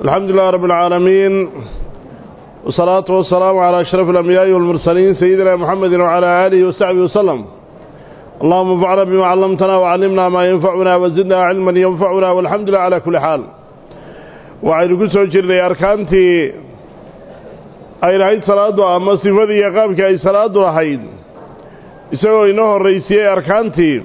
الحمد لله رب العالمين والصلاة والسلام على أشرف الأنبياء والمرسلين سيدنا محمد وعلى آله وصحبه وسلم اللهم انفعنا بما علمتنا وعلمنا ما ينفعنا وزدنا علما ينفعنا والحمد لله على كل حال وعين قسو جرني أركانتي أي رأيت صلاة أما صفدي يقامك أي صلاة رحيد يسوي إنه الرئيسية أركانتي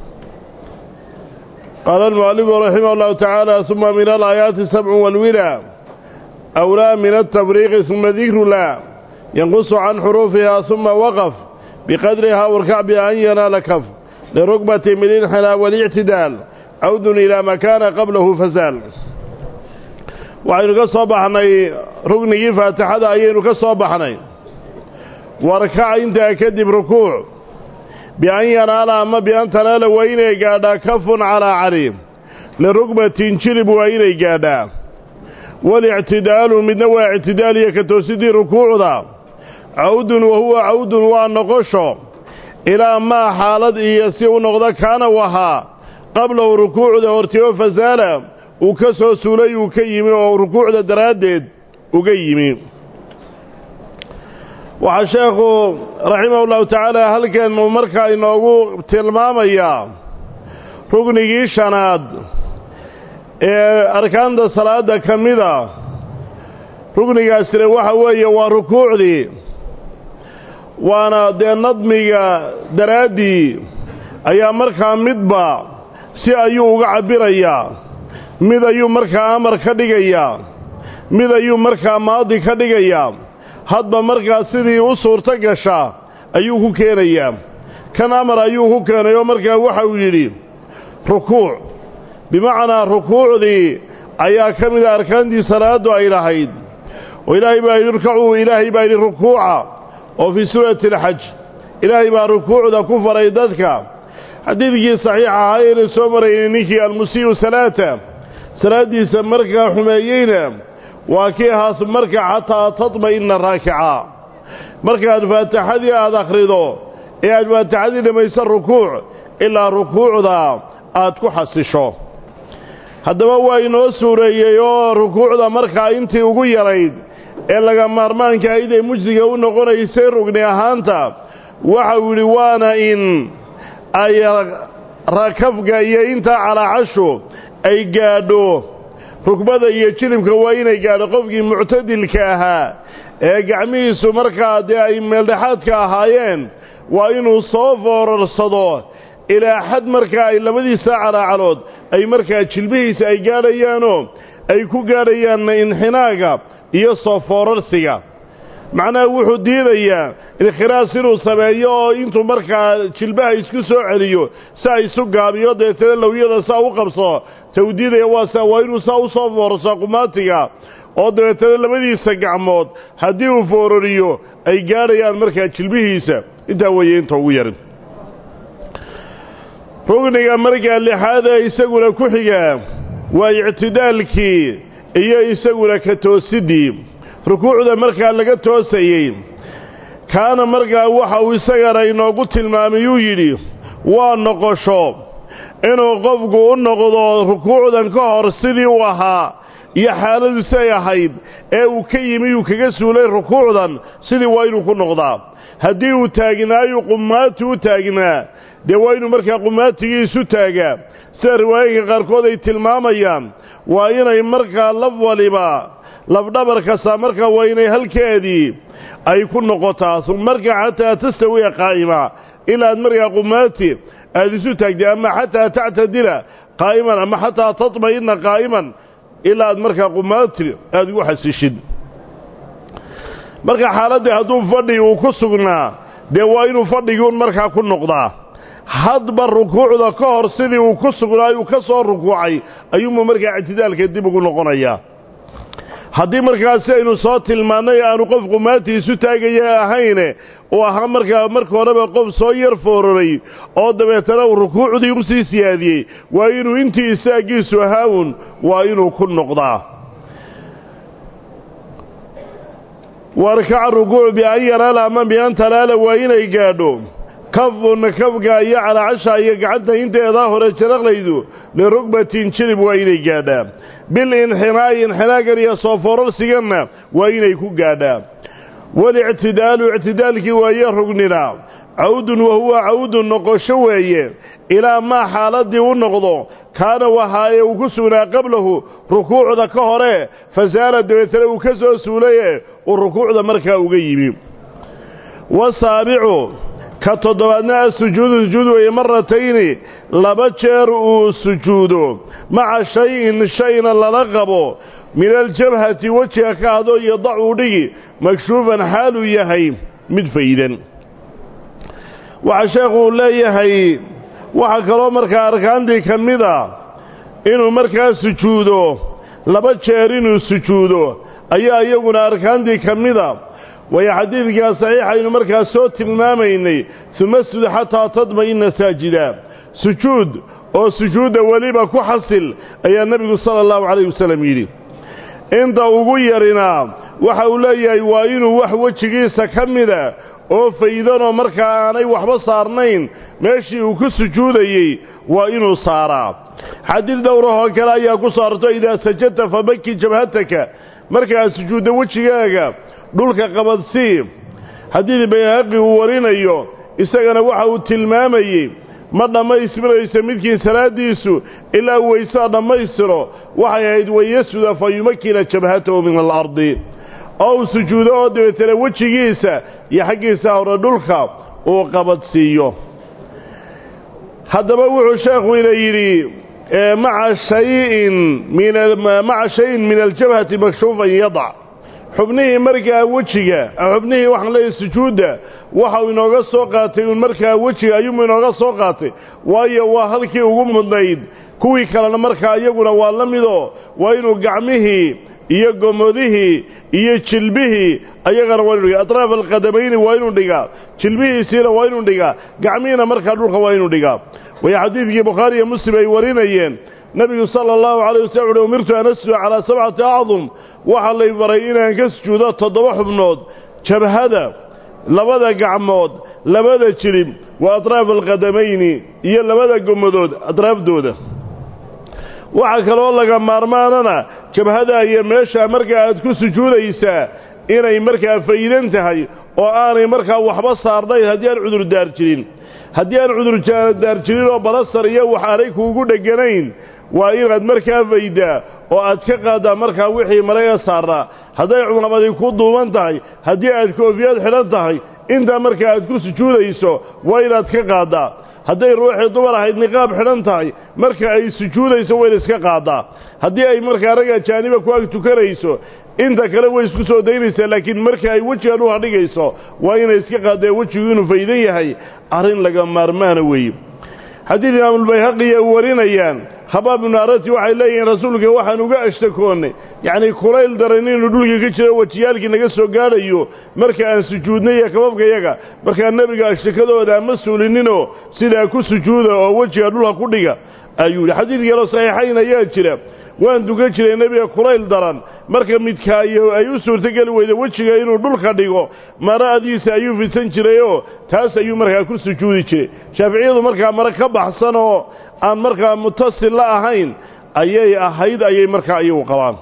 قال المؤلف رحمه الله تعالى ثم من الآيات السبع والولى أولى من التفريق ثم ذكر لا ينقص عن حروفها ثم وقف بقدرها واركع بأن ينال كف لركبة من الانحناء والاعتدال عود إلى ما كان قبله فزال وعين كصبحني ركني فاتحة أين كصبحني واركع انت أكدب ركوع بأن ينال أما بأن تنال وإني قادا كف على عريم لركبة جلب وإني قادا والاعتدال من نوع اعتدالية كتوسدي ركوع ذا عود وهو عود ونقشه إلى ما حالد إيسيء نقضة كان وها قبله ركوع ذا وارتيو فزال وكسو سولي وكيمي وركوع ذا درادد وكيمي waxaa sheekhu raximahullahu tacaala halkeenu markaa inoogu tilmaamayaa rugnigii shanaad ee arkaanta salaada ka mida rugnigaasina waxa weeye waa rukuucdii waana dee nadmiga daraaddii ayaa markaa midba si ayuu uga cabbirayaa mid ayuu markaa amar ka dhigayaa mid ayuu markaa maadi ka dhigayaa hadba markaa sidii u suurto gashaa ayuu ku keenayaa kan amar ayuu ku keenay oo markaa waxa uu yidhi rukuuc bimacnaa rukuucdii ayaa ka mida arkaantii salaaddu ay lahayd oo ilaahay baa yidhi irkacuu ilaahay baa yidhi rukuuca oo fii suurati alxaj ilaahay baa rukuucda ku faray dadka xadiidkii saxiix ahaa ayaynu soo maraynay ninkii almusii'u salaata salaaddiisa markaa xumeeyeyna waa kii ahaas marka xataa tatma'inna raakica markaad faatixadii aad akhrido ee aad faatixadii dhammaysa rukuuc ilaa rukuucda aad ku xasisho haddaba waa inoo suureeyey oo rukuucda markaa intii ugu yarayd ee laga maarmaanka ayd ee mujsiga u noqonaysay rugni ahaanta waxau yidhi waana in ay rakafka iyo intaa calaacashu ay gaadho rugbada iyo jilibka waa inay gaadho qofkii muctadilka ahaa ee gacmihiisu markaa dee ay meeldhexaadka ahaayeen waa inuu soo foorarsado ilaa xad markaa ay labadiisa calaacalood ay markaa jilbihiisa ay gaadhayaanoo ay ku gaadhayaanna inxinaaga iyo soo foorarsiga macnaha wuxuu diidayaa inkhiraas inuu sameeyo oo intuu markaa jilbaha isku soo celiyo si ay isu gaabiyo deetana lowyada saa u qabsado tau diidaya waa waa inuu saa u soo foorarsaa qumaatiga oo dabeetana labadiisa gacmood haddii uu foorariyo ay gaadhayaan markaa jilbihiisa intaa weeye inta ugu yarin rugniga markaa lixaad ee isaguna ku xigaa waa ictidaalkii iyo isaguna ka toosiddii rukuucda markaa laga toosayey kaana markaa waxa uu isagana inoogu tilmaamay uu yidhi waa noqosho inuu qofku u noqdo rukuucdan ka hor sidii uu ahaa iyo xaaladu siay ahayd ee uu ka yimi uu kaga suulay rukuucdan sidii waa inuu ku noqdaa haddii uu taagnaayu qumaati u taagnaa dee waa inuu markaa qumaatigii isu taagaa sida riwaayinka qaarkood ay tilmaamayaan waa inay markaa laf waliba lafdhabar kastaa markaa waa inay halkeedii ay ku noqotaa markaa xataa tastawiya qaa'ima ilaad markaa qumaati aada isu taagtay ama xataa tactadila qaa'iman ama xataa tatma'inna qaa'iman ilaa aad markaa qumaati aada ugu xasishid marka xaaladdii hadduu fadhi uu ku sugnaa dee waa inuu fadhiguun markaa ku noqdaa hadba rukuucda ka hor sidii uu ku sugnaay uu ka soo rukuucay ayuunbuu markaa ictidaalka dib ugu noqonayaa haddii markaasi aynu soo tilmaannay aanu qof qumaati isu taagaya ahayne uu ahaa markaa marka horeba qof soo yar fooraray oo dabeetana uu rukuucdii u sii siyaadiyey waa inuu intii isaagiisu ahaawun waa inuu ku noqdaa warkaca rukuuc bian yanaala ama bian talaala waa inay gaadho kafun kafka iyo calaacasha iyo gacanta inteedaa hore jaraqlaydu lirugbatin jilib waa inay gaadhaa bilinxinaa'i inxinaagan iyo soo foorarsiganna waa inay ku gaadhaa walictidaalu ictidaalkii waaye rugnina cawdun wahuwa cawdun noqosho weeye ilaa maa xaaladii u noqdo kaana wahaaye uu ku sugnaa qablahu rukuucda ka hore fasaala dabeetana uu ka soo suulaye uu rukuucda markaa uga yimi wasaabicu ka toddobaadna asujuudu sujuud weeye maratayni laba jeer uu sujuudo maca shay-in shayna lala qabo min aljabhati wejiga ka hadoo yadac uu dhigi makshuufan xaaluu yahay mid faydan waxaa sheekhu leeyahay waxaa kaloo markaa arkaantii ka mid a inuu markaa sujuudo laba jeer inuu sujuudo ayaa iyaguna arkaantii ka mida waayo xadiidkaa saxiixaynu markaa soo tilmaamaynay uma sud xataa tadma'ina saajida sujuud oo sujuudda weliba ku xasil ayaa nebigu sala allahu calayh wasalam yidhi inta ugu yarinaa waxa uu leeyahay waa inuu wax wejigiisa ka mida oo faydanoo markaa aanay waxba saarnayn meeshii uu ku sujuudayey waa inuu saaraa xadiid dhowrahoo kale ayaa ku soo arto idaa sajadta fabaki jabhataka markaa sujuudda wejigaaga dhulka qabadsii xadiid bayhaqi uu warinayo isagana waxa uu tilmaamayey ma dhammaystirayso midkii salaaddiisu ilaa weysaa dhammaystiro waxay ahayd wayasuda fa yumakina jabhatahu min alardi oo uu sujuudo oo dabeetana wejigiisa iyo xaggiisa hore dhulka uu qabadsiiyo haddaba wuxuu sheekhu ina yidhi maca shayin minmaca shayin min aljabhati makshuufan yadac xubnihii markaa wejiga xubnihii waxaan leeyahay sujuudda waxau inooga soo qaatay uun markaa wejiga ayuumu inooga soo qaatay waayo waa halkii ugu mudnayd kuwii kalena markaa iyaguna waa la midoo waa inuu gacmihii iyo gomodihii iyo jilbihii ayagana waa inu dhigaa atraaf alqadamayni waa inuu dhigaa jilbihiisiina waa inuu dhigaa gacmihiina markaa dhulka waa inuu dhigaa way xadiidkii bukhaari iyo muslim ay warinayeen nebigu sala allahu calayh wasalam uhi umirtu an asjuda calaa sabcati acdum waxaa lay baray inaan ka sujuudo toddoba xubnood jabhada labada gacmood labada jilib wa atraaf alqadamayni iyo labada gomadood atraafdooda waxaa kaloo laga maarmaanana jabhada iyo meesha markaa aad ku sujuudaysaa inay markaa faydan tahay oo aanay markaa waxba saarnayn haddii aan cudurdaar jirin haddii aan cudurdaar jirin oo balasar iyo wax aanay kuugu dheganayn waa inaad markaa faydaa oo aad ka qaaddaa markaa wixii malaga saarnaa hadday cumamadi ku duuban tahay haddii aad koofiyad xidhan tahay intaa markaa aad ku sujuudayso waa inaad ka qaaddaa hadday ruuxii dumar ahayd niqaab xidhan tahay marka ay sujuudayso wayna iska qaaddaa haddii ay markaa rag ajaaniba ku ag tukanayso inta kale way isku soo daynaysaa laakiin marka ay wejiga dhulka dhigayso waa inay iska qaadee wejigu inuu faydan yahay arrin laga maarmaana weeye xadiid imaamulbayhaqiya u warinayaan habaab ibnu arati waxay leeyihiin rasuulka waxaan uga ashtakoonnay yacnii kulayl daran inuu dhulkii ka jiro wejiyaalkii naga soo gaadhayo marka aan sujuudnay iyo kababkayaga markaa nebiga ashtakadooda ama suulininoo sidaa ku sujuuda oo wejiga dhulka ku dhiga ayuu yidhi xadiid kaloo saxiixayn ayaa jira waan dukan jiray nebiga kulayl daran marka midkaayo ay u suurtogeli weyda wejiga inuu dhulka dhigo maradiisa ayuu fidsan jirayoo taas ayuu markaa ku sujuudi jiray shaaficiyadu markaa mare ka baxsan oo aan markaa mutasil la ahayn ayay ahayd ayay markaa iyagu qabaan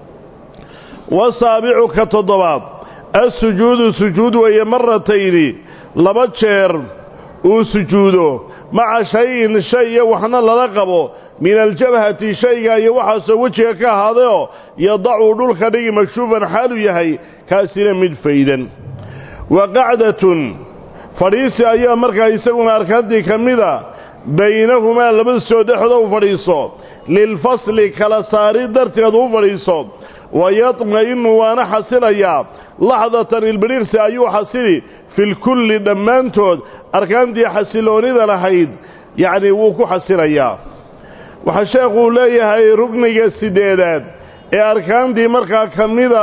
wasaabicu ka toddobaad assujuudu sujuud weeye maratayni laba jeer uu sujuudo maca shay-in shay iyo waxna lala qabo min aljabhati shayga iyo waxaasoo wejiga ka ahaadayoo yadacuu dhulka dhigi makshuufan xaaluu yahay kaasina mid faydan wa qacdatun fadhiisi ayaa markaa isaguna arkaantii ka mida baynahumaa labada soo dhexdoo u fadhiiso lilfasli kala saari darteed u fadhiiso wa yadma'inu waana xasilayaa laxdatan ilbidhiirsi ayuu xasili filkulli dhammaantood arkaantii xasiloonnida lahayd yacnii wuu ku xasilayaa waxaa sheekhuu leeyahay rugniga sideedaad ee arkaantii markaa ka mida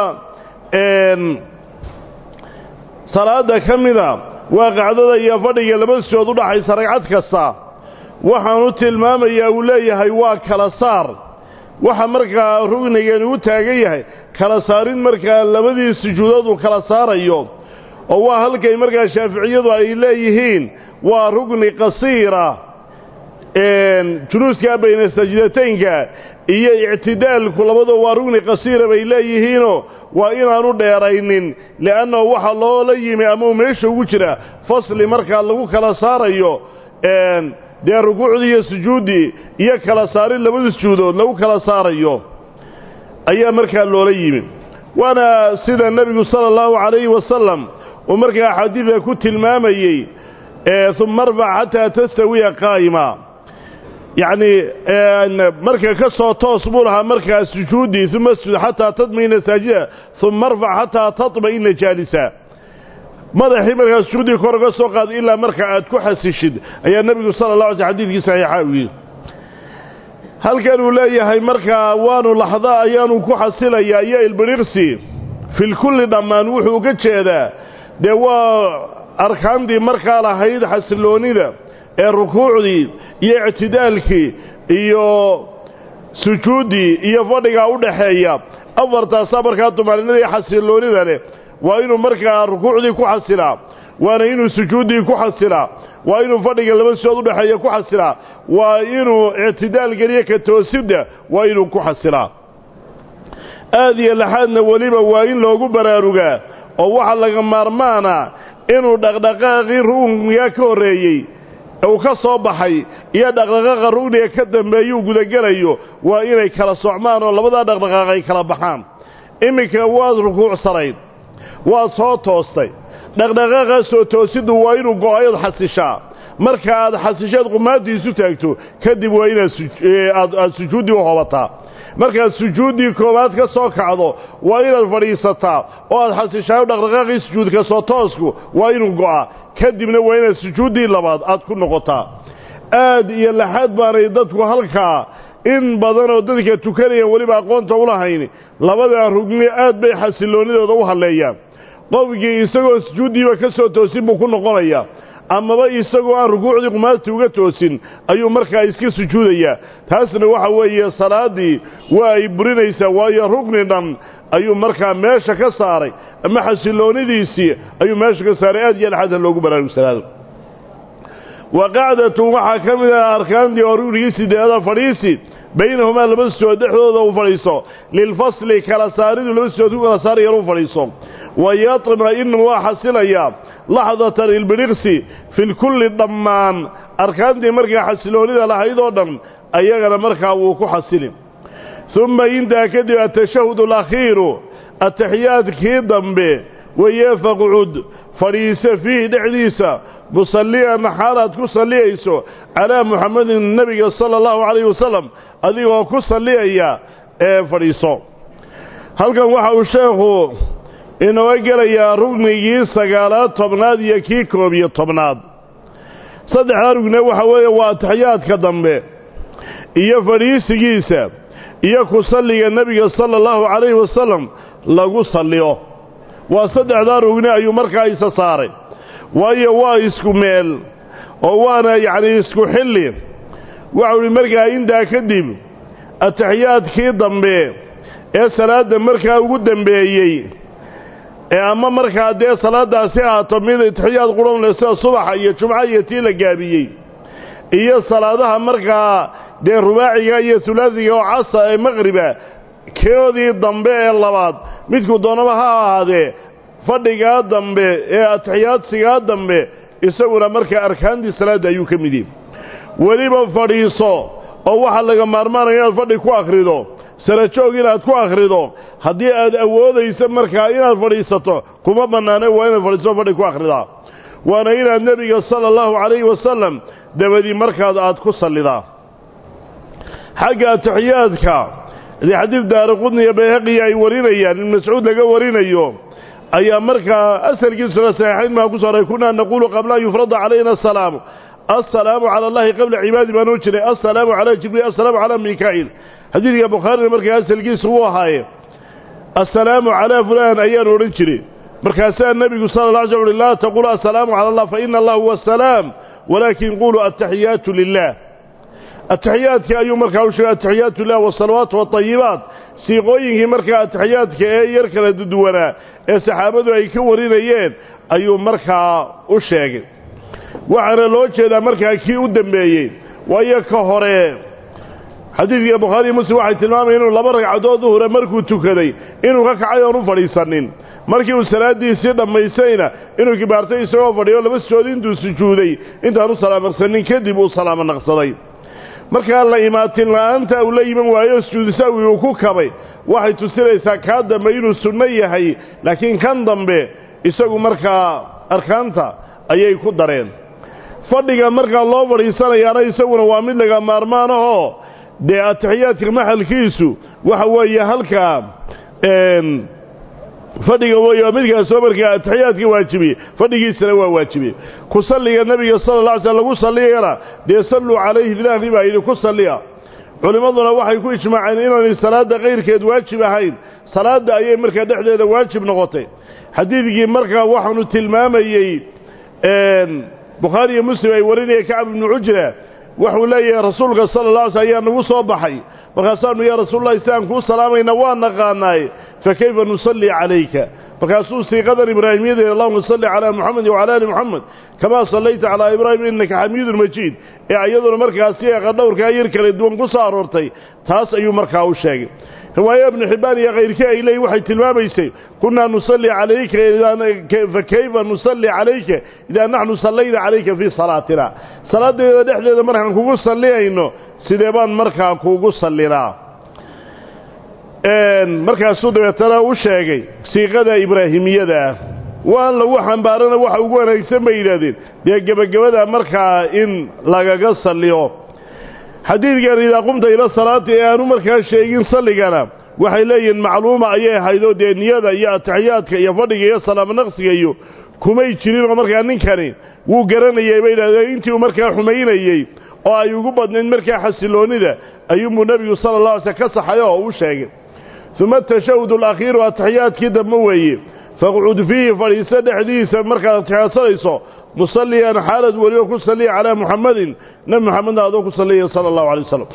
salaadda ka mida waa qacdada iyo fadhiga laba sood u dhaxaysa ragcad kasta waxaanu tilmaamayaa uu leeyahay waa kala saar waxa markaa rugnigani u taagan yahay kala saarin markaa labadii sujuudood uu kala saarayo oo waa halkay markaa shaaficiyadu ay leeyihiin waa rugni qasiira juluuskaa bayna sajdataynka iyo ictidaalku labadoo waa rugni qasiira bay leeyihiinoo waa inaanu dheeraynin li'annahu waxaa loola yimi ama uu meesha ugu jira fasli markaa lagu kala saarayo dee rukuucdii iyo sujuuddii iyo kala saarin labada sujuudood lagu kala saarayo ayaa markaa loola yimi waana sida nebigu sala allahu calayhi wasalam uu markaa axaadiida ku tilmaamayey uma arfac xataa tastawiya qaa'ima yacnii marka ka soo toos buu lahaa markaa sujuuddii uma asjud xataa tadma'ina saajida uma arfac xataa tatma'ina jaalisa madaxii markaa sujuuddii kor ga soo qaada ilaa marka aad ku xasishid ayaa nebigu sala la alay sl xadidkii saxiixa u yidhi halkan uu leeyahay markaa waanu laxda ayaanu ku xasilayaa iyo ilbidhirsi filkulli dhammaan wuxuu uga jeedaa dee waa arkaantii markaa lahayd xasiloonnida ee rukuucdii iyo ictidaalkii iyo sujuuddii iyo fadhigaa u dhaxeeya afartaasaa markaa tumaaninada iyo xasiloonnida leh waa inuu markaa rukuucdii ku xasilaa waana inuu sujuuddii ku xasilaa waa inuu fadhiga laba sidood udhexeeya ku xasilaa waa inuu ictidaal geliyo ka toosidda waa inuu ku xasilaa aad iyo laxaadna weliba waa in loogu baraarugaa oo waxaa laga maarmaana inuu dhaqdhaqaaqii rugniga ka horreeyey uu ka soo baxay iyo dhaqdhaqaaqa rugniga ka dambeeyuu gudagelayo waa inay kala socmaan oo labadaa dhaqdhaqaaq ay kala baxaan iminka waad rukuucsanayd waad soo toostay dhaqdhaqaaqaa soo toosiddu waa inuu go-ayood xasishaa marka aad xasisheed qumaadii isu taagto kadib waa inaad aad sujuuddii u hobataa markaad sujuuddii koowaad ka soo kacdo waa inaad fadhiisataa oo aad xasishaayo dhaqdhaqaaqii sujuudka soo toosku waa inuu go'a kadibna waa inaad sujuuddii labaad aad ku noqotaa aad iyo laxaad baanay dadku halkaa in badan oo dadka tukanayaan weliba aqoonta u lahayn labadaa rugni aad bay xasiloonnidooda u halleeyaan qofkii isagoo sujuuddiiba ka soo toosin buu ku noqonayaa amaba isagoo aan rukuucdii qumaadtii uga toosin ayuu markaa iska sujuudayaa taasna waxa weeye salaaddii waa ay burinaysaa waayo rugni dhan ayuu markaa meesha ka saaray ama xasiloonnidiisii ayuu meesha ka saaray aad iyo laxaadha loogu baraarugsanaado wa qacdatun waxaa ka mid ah arkaantii oo rugnigii sideeda fadhiisi baynahumaa laba sijood dhexdooda uu fadhiiso lilfasli kala saaridu laba sijood ku kala saarayaan uu fadhiiso wa yatma'inu waa xasilayaa laxdatan ilbidhiqsi filkulli dhammaan arkaantii markaa xasiloonnida lahayd oo dhan ayagana markaa wuu ku xasili uma intaa kadib atashahud alakhiiru ataxiyaadkii dambe weye faqcud fadhiise fiihi dhexdiisa musalliyan xaalaad ku salliyayso calaa muxamedin nebiga sala allahu calayhi wasalam adigoo ku salliyaya ee fadhiiso halkan waxa uu sheekhu inooga gelayaa rugnigii sagaalaad tobnaad iyo kii koob iyo tobnaad saddexdaa rugne waxa weeye waa ataxiyaadka dambe iyo fadhiisigiisa iyo ku salliga nebiga sala allahu calayhi wasalam lagu salliyo waa saddexdaa rugne ayuu markaa isa saaray waayo waa isku meel oo waana yacnii isku xilli waxau idhi markaa intaa kadib ataxiyaadkii dambe ee salaadda markaa ugu dembeeyey ee ama markaa dee salaaddaasi ahaato mid atixiyaad qurhanle sida subaxa iyo jumca iyo tii la gaabiyey iyo salaadaha markaa dee rubaaciga iyo hulaasiga oo casa ee maqhriba keodii dambe ee labaad midku doonaba ha ahaadee fadhigaa dambe ee atixiyaadsigaa dambe isaguna markaa arkaantii salaadda ayuu ka mid yahi weliba fadhiiso oo waxaa laga maarmaanaya inaad fadhi ku akhrido sarajoog inaad ku akhrido haddii aad awoodayso markaa inaad fadhiisato kuma bannaane waa inaad fadhiiso fadhi ku akhridaa waana inaad nebiga sala allahu calayhi wasalam dabadii markaad aad ku sallidaa xagga atixiyaadka dee xadiid daari qudni iyo bayhaqiya ay warinayaan in mascuud laga warinayo ayaa markaa asalkiisuna saxiixayn maa ku sooray kunaa naquulu qabla an yufrada calayna asalaamu assalaamu cala allahi qabla cibaadi baanoo jiray assalaamu calaa jibriil assalaamu calaa mikaa'il xadiidka bukhaarina markaa asalkiisu wuu ahaaye assalaamu calaa fulaan ayaanu odhan jiray markaasaa nebigu sala la alay sl uhi laa taqulu assalaamu cala allah fa ina allah huwa asalaam walaakin quluu ataxiyaatu lilah ataxiyaadka ayuu markaa u sheegay ataxiyaatu lilah wasalawaatu waطayibaat siiqooyinkii markaa ataxiyaadka ee yar kala duwanaa ee saxaabadu ay ka warinayeen ayuu markaa u sheegay waxaana loo jeedaa markaa kii u dembeeyey waayo ka hore xadiidka bukhaari iyo muslim waxay tilmaamayeen inuu laba ragcadood duhura markuu tukaday inuu ka kacay oon u fadhiisanin markii uu salaaddiisii dhammaystayna inuu kibaartay isagoo fadhiyo laba sujood intuu sujuuday intaanu salaamarsanin kadib uu salaamo naqsaday markaa la imaatin la'aanta uu la iman waayo sujuudu sahwi uu ku kabay waxay tusinaysaa kaa dambe inuu sunno yahay laakiin kan dambe isagu markaa arkaanta ayay ku dareen fadhiga markaa loo fadhiisanayaana isaguna waa mid laga maarmaan ahoo dee atixiyaadka maxalkiisu waxa weeye halkaa fadhiga wey midkaasoo markaa atixiyaadka waajibiyey fadhigiisana waa waajibiyey ku salliga nebiga sala alla alay slam lagu salliyana dee salluu calayhi ilaahi baa yidhi ku salliya culimmaduna waxay ku ijmaaceen inaanay salaadda kayrkeed waajib ahayn salaadda ayay markaa dhexdeeda waajib noqotay xadiidkii markaa waxaanu tilmaamayey bukhaari iyo muslim ay warinaya kacab ibnu cujra wuxuu leeyahay rasuulka sala alla alay sl ayaa nagu soo baxay markaasaanu yaa rasuululahi si aan kuu salaamayna waa naqaanaaye fa kayfa nusallii calayka markaasuu siiqadan ibraahimyadeeda allahuma salli calaa muxamedin wacala ali muxamed kamaa sallayta calaa ibraahim innaka xamiidun majiid ee iyaduna markaasi eeqa dhowrkaa yar kala duwan ku soo aroortay taas ayuu markaa u sheegay riwaayo ibnu xibbaan iyo kayrkii ay leeyiin waxay tilmaamaysay kunnaa nusalli calayka fa kayfa nusalli calayka idaa naxnu sallayna calayka fii salaatina salaaddeeda dhexdeeda markaan kugu salliyayno sidee baan markaa kuugu sallinaa markaasuu dabeetana u sheegay siiqada ibraahimiyada ah waan lagu xambaarana waxa ugu wanaagsan bay yidhaahdeen dee gebagabada markaa in lagaga salliyo xadiidkan idaa qumta ila salaati ee aanu markaa sheegin salligana waxay leeyihiin macluuma ayay ahaydoo dee niyada iyo atixiyaadka iyo fadhiga iyo salaamo naqsiga iyo kumay jirinoo markaa ninkani wuu garanayay bay yidhahdeen intii uu markaa xumaynayey oo ay ugu badnayd markaa xasiloonnida ayuunbuu nebigu sala alla alay slm ka saxay oo u sheegay uma atashahud alakhiiru atixiyaadkii dambe weeye faqcud fiihi fadhiiso dhexdiisa markaad atixiyaadsanayso musalliyan xaalad weliba ku salliya calaa muxamadin nebi moxamedna adoo ku salliyaya sala allahu alay wasalam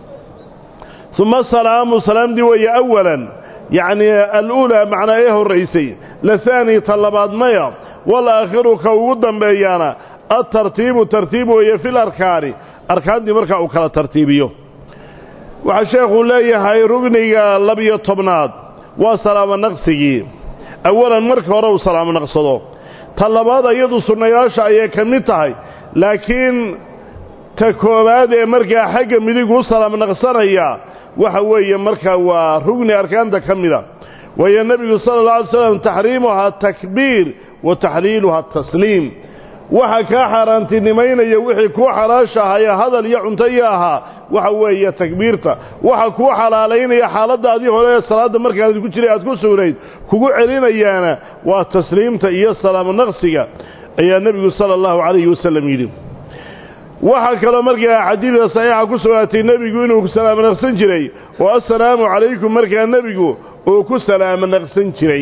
uma asalaamu salaamdii weeye awalan yacnii aluulaa macnaa ee horraysay lahaani ta labaad maya walaakhiru ka ugu dambeeyaana altartiibu tartiib weeye fil arkaani arkaantii markaa uu kala tartiibiyo waxaa sheekhuu leeyahay rugniga labiyo tobnaad waa salaamo naqsigii awalan marka hore uu salaamo naqsado ta labaad iyadu sunnayaasha ayay ka mid tahay laakiin ta koowaad ee markaa xagga midig u salaamo naqsanaya waxa weeye markaa waa rugni arkaanta ka mida waayo nebigu sala alla alay slam taxriimuhaa takbiir wa taxliiluhaa tasliim waxa kaa xaaraantinimaynaya wixii kuu xalaashahaya hadal iyo cunto iyo ahaa waxa weeye takbiirta waxa kuu xalaalaynaya xaaladaadii hore ee salaadda markaad ku jiray aad ku sugnayd kugu celinayaana waa tasliimta iyo salaamo naqsiga ayaa nebigu sala allahu calayhi wasalam yidhi waxaa kaloo markaa xadiidka saxiixa ku sugnaatay nebigu inuu salaamo naqsan jiray oo assalaamu calaykum markaa nebigu uu ku salaamo naqsan jiray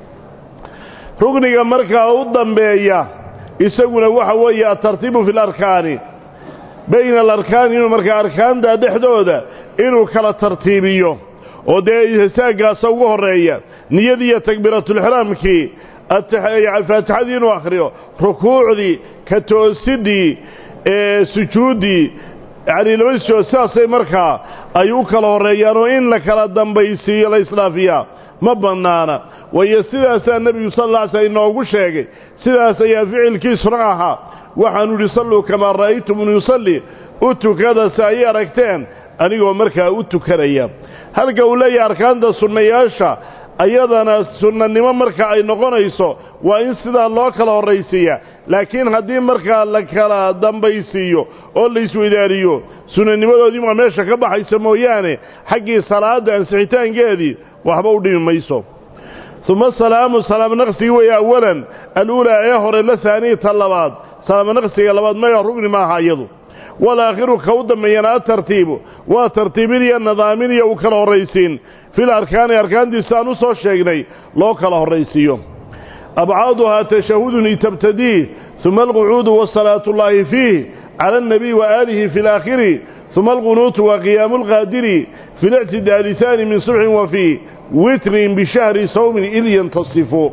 rugniga markaa u dambeeya isaguna waxa weeye altartiibu fi larkaani bayna alarkaani inuu markaa arkaanta dhexdooda inuu kala tartiibiyo oo dee istaaggaasa ugu horreeya niyadii iyo takbiiratulixraamkii faatixadii inuu akhriyo rukuucdii ka toosidii sujuuddii yacnii laba sujood sidaasay markaa ay u kala horreeyaan oo in la kala dambaysiiyo la isdhaafiyaa ma bannaana waayo sidaasaa nebigu sal alla alay slam inoogu sheegay sidaas ayaa ficilkiisuna ahaa waxaanu idhi salluu kamaa ra'aytumuni yusalli u tukada si ay aragteen anigoo markaa u tukanaya halka uu leeyahay arkaanta sunnayaasha ayadana sunnanimo marka ay noqonayso waa in sidaa loo kala horraysiiya laakiin haddii markaa la kala dambaysiiyo oo la isweydaariyo sunnanimadoodii waa meesha ka baxaysa mooyaane xaggii salaadda ansixitaankeedii waxba u dhimi mayso uma salaamu salaamo naqsigi weeye awalan aluulaa ee hore la haaniyi ta labaad salaamo naqsiga labaad maya rugni maaha iyadu walaakhiru ka u dambeeyana atartiibu waa tartiibin iyo nadaamin iyo u kala horraysiin fil arkaani arkaantiisa aan u soo sheegnay loo kala horraysiiyo abcaaduhaa tashahudun tabtadiih uma alqucuudu wasalaatu ullaahi fiih cala alnabiy waaalihi fi laakhiri uma alqunuutu wa qiyaamu alqaadiri fi lictidaali haani min subxin wa fii witrin bishahri sawmin id yantasifu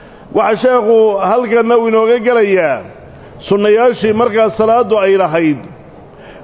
waxaa sheekhu halkanna uu inooga gelayaa sunnayaashii markaas salaaddu ay lahayd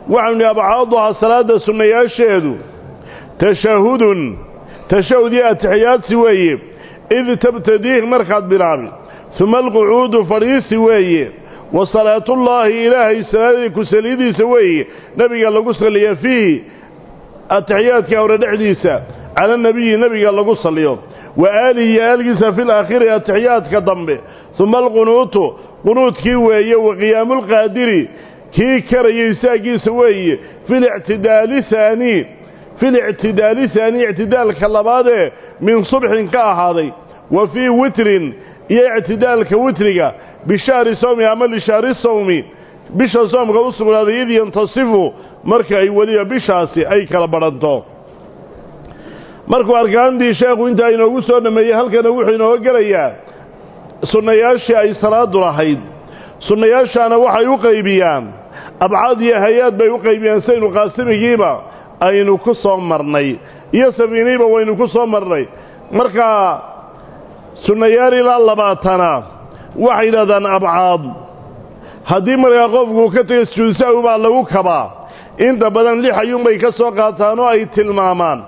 waxaanu nihi abcaaduhaa salaadda sunnayaasheedu tashahudun tashahud iyo atixiyaadsi weeye id tabtadiih markaad bilaabi uma alqucuudu fadhiisi weeye wa salaatullaahi ilaahay salaadii ku saliidiisa weeye nebiga lagu salliya fiihi atixiyaadka hore dhexdiisa cala nebiyi nebiga lagu salliyo wa aalihi iyo aalgiisa fi laakhiri atixiyaadka dambe uma alqunuutu qunuudkii weeye wa qiyaamulqaadiri kii karaya isaagiisa weeye filictidaali haanii filictidaali haanii ictidaalka labaadee min subxin ka ahaaday wa fii witrin iyo ictidaalka witriga bishahri sawmi ama lishahri sawmi bisha soomka u sugnaaday id yantasifu marka ay weliba bishaasi ay kala badhanto markuu arkaantii sheekhu intaa inoogu soo dhammeeyey halkana wuxuu inooga gelayaa sunnayaashii ay salaadu lahayd sunnayaashaana waxay u qaybiyaan abcaad iyo hay-aad bay u qaybiyaan saynu qaasimigiiba aynu ku soo marnay iyo safiiniiba waynu ku soo marnay markaa sunnayaal ilaa labaatana waxay yidhahdaan abcaad haddii markaa qofku ka tegay sujuudsawi baa lagu kabaa inta badan lix ayuunbay ka soo qaataan oo ay tilmaamaan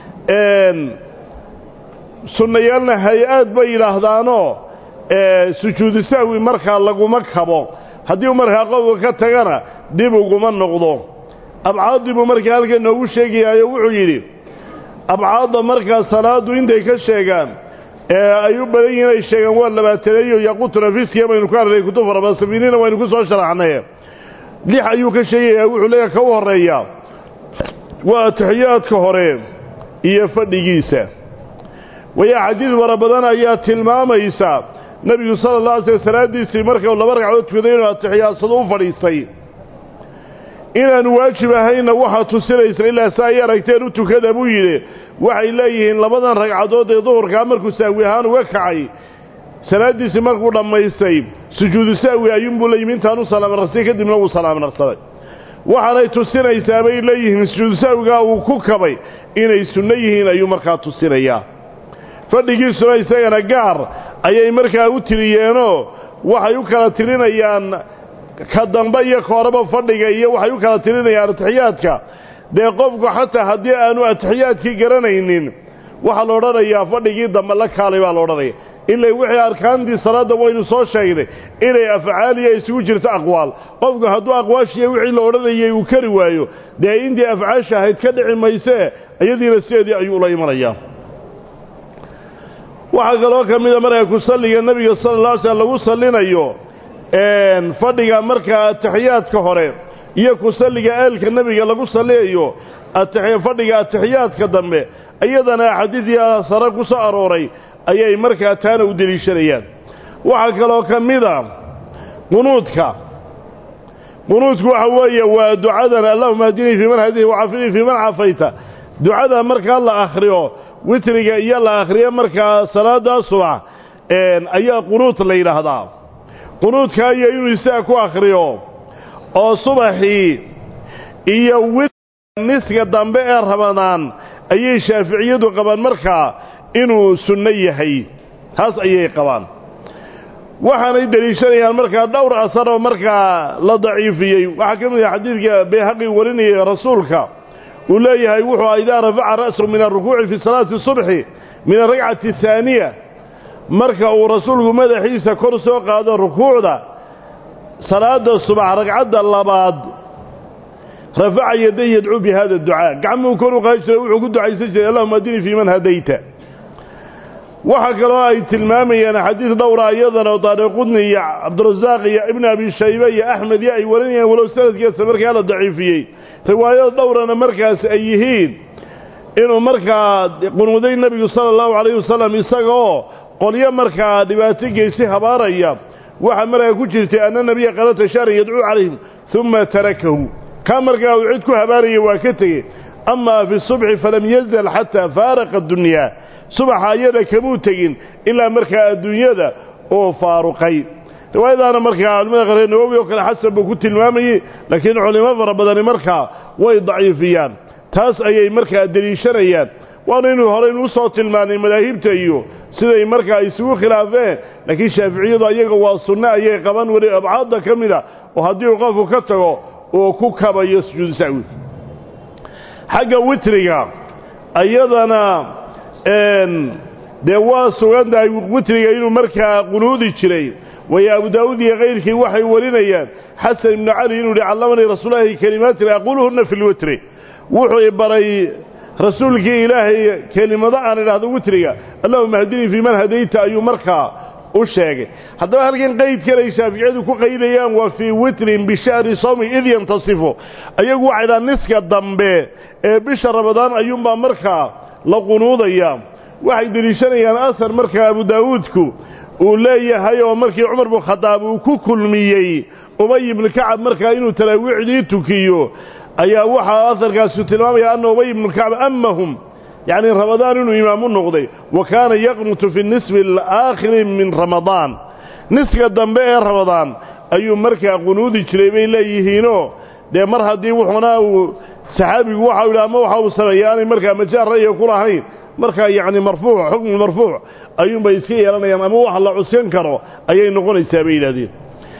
sunnayaalna hay-aad bay yidhaahdaanoo sujuudu sahwi markaa laguma kabo haddii uu markaa qofka ka tagana dib uguma noqdo abcaaddii buu markaa halkan noogu sheegayaayo wuxuu yidhi abcaadda markaa salaaddu intay ka sheegaan ee ay u badan yihiin ay sheegaan waa labaataneeyo yaquutu nafiskiya baynu ka arnay kutub fara badan safiiniina waynu ku soo sharaxnay lix ayuu ka sheegayaa wuxuu leeyahay ka u horreeya waa atixiyaadka hore iyo fadhigiisa wayaa xadiid fara badan ayaa tilmaamaysa nebigu sala alla alay slam salaaddiisii markau laba ragcadood tukaday inuu atixiyaadsado u fadhiistay inaanu waajib ahaynna waxaa tusinaysa ilaa si ay aragteen u tukada buu yidhi waxay leeyihiin labadan ragcadood ee duhurkaa markuu sahwi ahaan uga kacay salaaddiisii markuu dhammaystay sujuudu sahwi ayuunbuu la yimi intaanu salaamarastay kadibna wuu salaamarsaday waxaanay tusinaysaa bay leeyihiin sujuudu sahwigaa uu ku kabay inay sunno yihiin ayuu markaa tusinayaa fadhigiisuna isagana gaar ayay markaa u tiriyeenoo waxay u kala tirinayaan ka dambe iyo kooraba fadhiga iyo waxay u kala tirinayaan atixiyaadka dee qofku xataa haddii aanu atixiyaadkii garanaynin waxaa la odhanayaa fadhigii dambe la kaalay baa la odhanaya ilay wixii arkaantii salaadda waynu soo sheegnay inay afcaaliya isugu jirto aqwaal qofku hadduu aqwaashiiyo wixii la odhanayay uu kari waayo dee intii afcaasha ahayd ka dhici maysee iyadiina sideedii ayuu ula imanayaa waxaa kaloo ka mida markaa ku salliga nebiga sala alla alay slam lagu sallinayo fadhiga markaa atixiyaadka hore iyo ku salliga eelka nebiga lagu salliyayo fadhiga atixiyaadka dambe iyadana axaadiidii sare ku soo arooray ayay markaa taana u deliishanayaan waxaa kaloo ka mida qunuudka qunuudku waxa weeye waa ducadan allahuma hadinii fii man hadayta wacaafinii fii man cafayta ducada markaa la akhriyo witriga iyo la akhriyo markaa salaada subax ayaa qunuud la yidhaahdaa qunuudka iyo inuu isaga ku akhriyo oo subaxii iyo witr niska dambe ee ramadaan ayay shaaficiyadu qabaan markaa inuu sunno yahay taas ayay qabaan waxaanay deliishanayaan markaa dhowr asar oo markaa la daciifiyey waxaa ka mid ah xadiidka bayhaqi warinayay rasuulka uu leeyahay wuxuu idaa rafaca ra'sahu min alrukuuci fi salaati subxi min alragcati ahaaniya marka uu rasuulku madaxiisa kor soo qaado rukuucda salaada subax ragcadda labaad rafaca yaday yadcuu bi hada ducaa gacmuhu kor u qaadi jiray wuxuu ku ducaysan jiray allahuma adinii fii man hadayta waxaa kaloo ay tilmaamayaan xadiid dhowra iyadana oo daariqudni iyo cabdirasaaq iyo ibn abi shaybe iyo axmed iyo ay warinayaan walow sanadkiisa markaa la daciifiyey riwaayado dhowrana markaas ay yihiin inuu markaa qunuuday nebigu sala allahu calayhi wasalam isagaoo qolyo markaa dhibaato geysi habaaraya waxaa markaa ku jirtay anna nebiya qalata shahran yadcuu calayhim uma tarakahu kaa markaa uu cid ku habaaraya waa ka tegey amaa fi subxi falam yazal xataa faaraqa adunyaa subaxa ayada kamuu tegin ilaa markaa adduunyada oo faaruqay riwaayadaana markaa culimada qareer nawowi oo kale xasan buu ku tilmaamayey laakiin culimo fara badani markaa way daciifiyaan taas ayay markaa deliishanayaan waana inuu horeynu u soo tilmaanay madaahibta iyo siday markaa isugu khilaafeen laakiin shaaficiyadu ayaga waa sunno ayay qaban weli abcaadda ka mida oo haddii uu qofku ka tago uu ku kabayo sujuudu sahwi xagga witriga ayadana dee waa sugan tahay witriga inuu markaa qunuudi jiray waayo abu daa'uud iyo kayrkii waxay warinayaan xasan ibnu cali inuu yihi callamanii rasuululahi kelimaatin aquluhunna fi lwitri wuxuu i baray rasuulkii ilaahay kelimado aan idhaahdo witriga allahuma hadinii fii man hadayta ayuu markaa u sheegay haddaba halkan qaydkan ay shaaficiyadu ku qaydayaan waa fii witrin bishahri sawmi id yantasifu ayagu waxay dhaha niska dambe ee bisha ramadaan ayuunbaa markaa la qunuudaya waxay deliishanayaan asar markaa abu daawuudku uu leeyahay oo markii cumar bnu khadaab uu ku kulmiyey ubay ibnu kacab markaa inuu talaawiicdii tukiyo ayaa waxaa asarkaasu tilmaamaya anna ubay ibnu kacab amahum yacni ramadaan inuu imaam u noqday wa kaana yaqnutu fi nisfi alaakhiri min ramadaan niska dambe ee ramadaan ayuu markaa qunuudi jiray bay leeyihiinoo dee mar haddii wuxuna uu saxaabigu waxau yidhi ama waxa uu sameeyey aanay markaa majaal ra'yiga ku lahayn markaa yacni marfuuc xukmu marfuuc ayuunbay iska yeelanayaan ama wax la cuskan karo ayay noqonaysaa bay yidhahdeen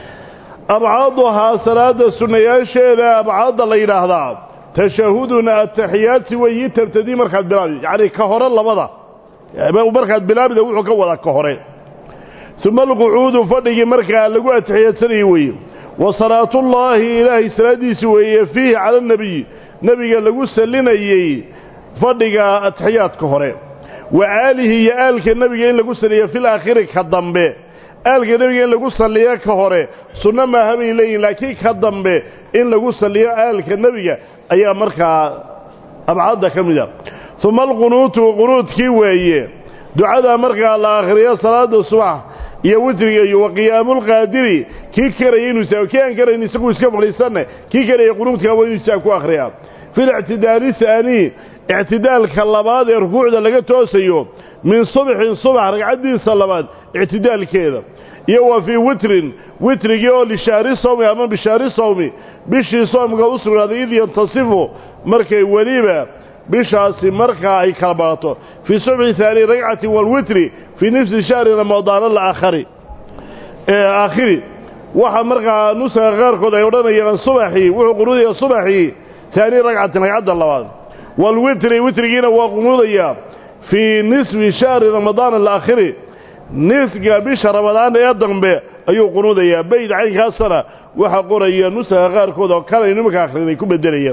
abcaaduhaa salaada sunnayaasheeda abcaadda la yidhaahdaa tashahuduna ataxiyaati weyi tabtadii markaad bilaabi yacni ka hore labada markaad bilaabida wuxuu ka wadaa ka hore uma alqucuudu fadhigii markaa lagu atixiyadsanayey weeye wa salaatullaahi ilaahay salaaddiisi weeye fiihi cala anabiyi nebiga lagu sallinayey fadhiga atixiyaadka hore wa aalihi iyo aalka nebiga in lagu salliyo fil aakhiri ka dambe aalka nebiga in lagu salliyo ka hore sunno maaha bay leeyihin laakiin ka dambe in lagu salliyo aalka nebiga ayaa markaa abcadda ka mid a uma alqunuutu qunuudkii weeye ducada markaa la akhriyo salaada subax iyo witriga iyo wa qiyaamulqaadiri kii karaya inuu saa kii aan karayn isagu iska fadhiisanne kii karaya qunuudkaa waa inuu isaa ku akhriyaa filictidaali haanii ictidaalka labaad ee rukuucda laga toosayo min subxin subax ragcaddiisa labaad ictidaalkeeda iyo wa fii witrin witrigii oo lishahri sawmi ama bishahri sawmi bishii soomka u sugnaaday id yantasifu markay weliba bishaasi markaa ay kala barato fii subxi haani ragcatin walwitri fii nifsi shahri ramadaan alaakhari aakhiri waxa markaa nusaga qaarkood ay odhanayaan subaxii wuxuu qunuudaya subaxii haani ragcatin ragcadda labaad walwitri witrigiina waa qunuudayaa fii nisfi shahri ramadaan alaakhiri nisga bisha ramadaan ee dambe ayuu qunuudayaa bayd caynkaasana waxaa qoraya nusaga qaarkood oo kalay nimanka akhrinay ku bedelayaan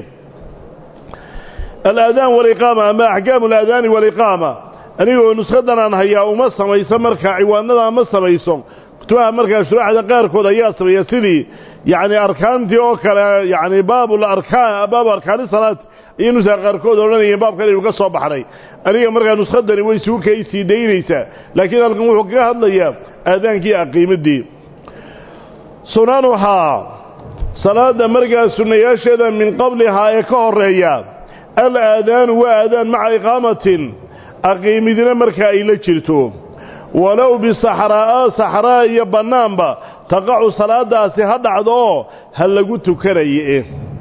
alaadaan waliqaama ama axkaamu alaadaani waliqaama anigoo nuskadan aan hayaa uma samayso markaa ciwaanada ma samayso kutubaha markaa shuraaxda qaarkood ayaa sameeya sidii yacni arkaantii oo kale yacni baabul arkaan baabu arkaani salaat iyo nusaga qaarkood odhanayeen baabkan inuu ka soo baxnay aniga markaa nuskadani way sugu kay sii daynaysaa laakiin halkan wuxuu kaga hadlayaa aadaankii aqiimadii sunanuhaa salaada markaa sunnayaasheeda min qablihaa ee ka horeeya al aadaanu waa aadaan maca iqaamatin aqiimidina markaa ay la jirto walow bisaxraa'a saxraa iyo bannaanba taqacu salaadaasi ha dhacdo oo ha lagu tukanaye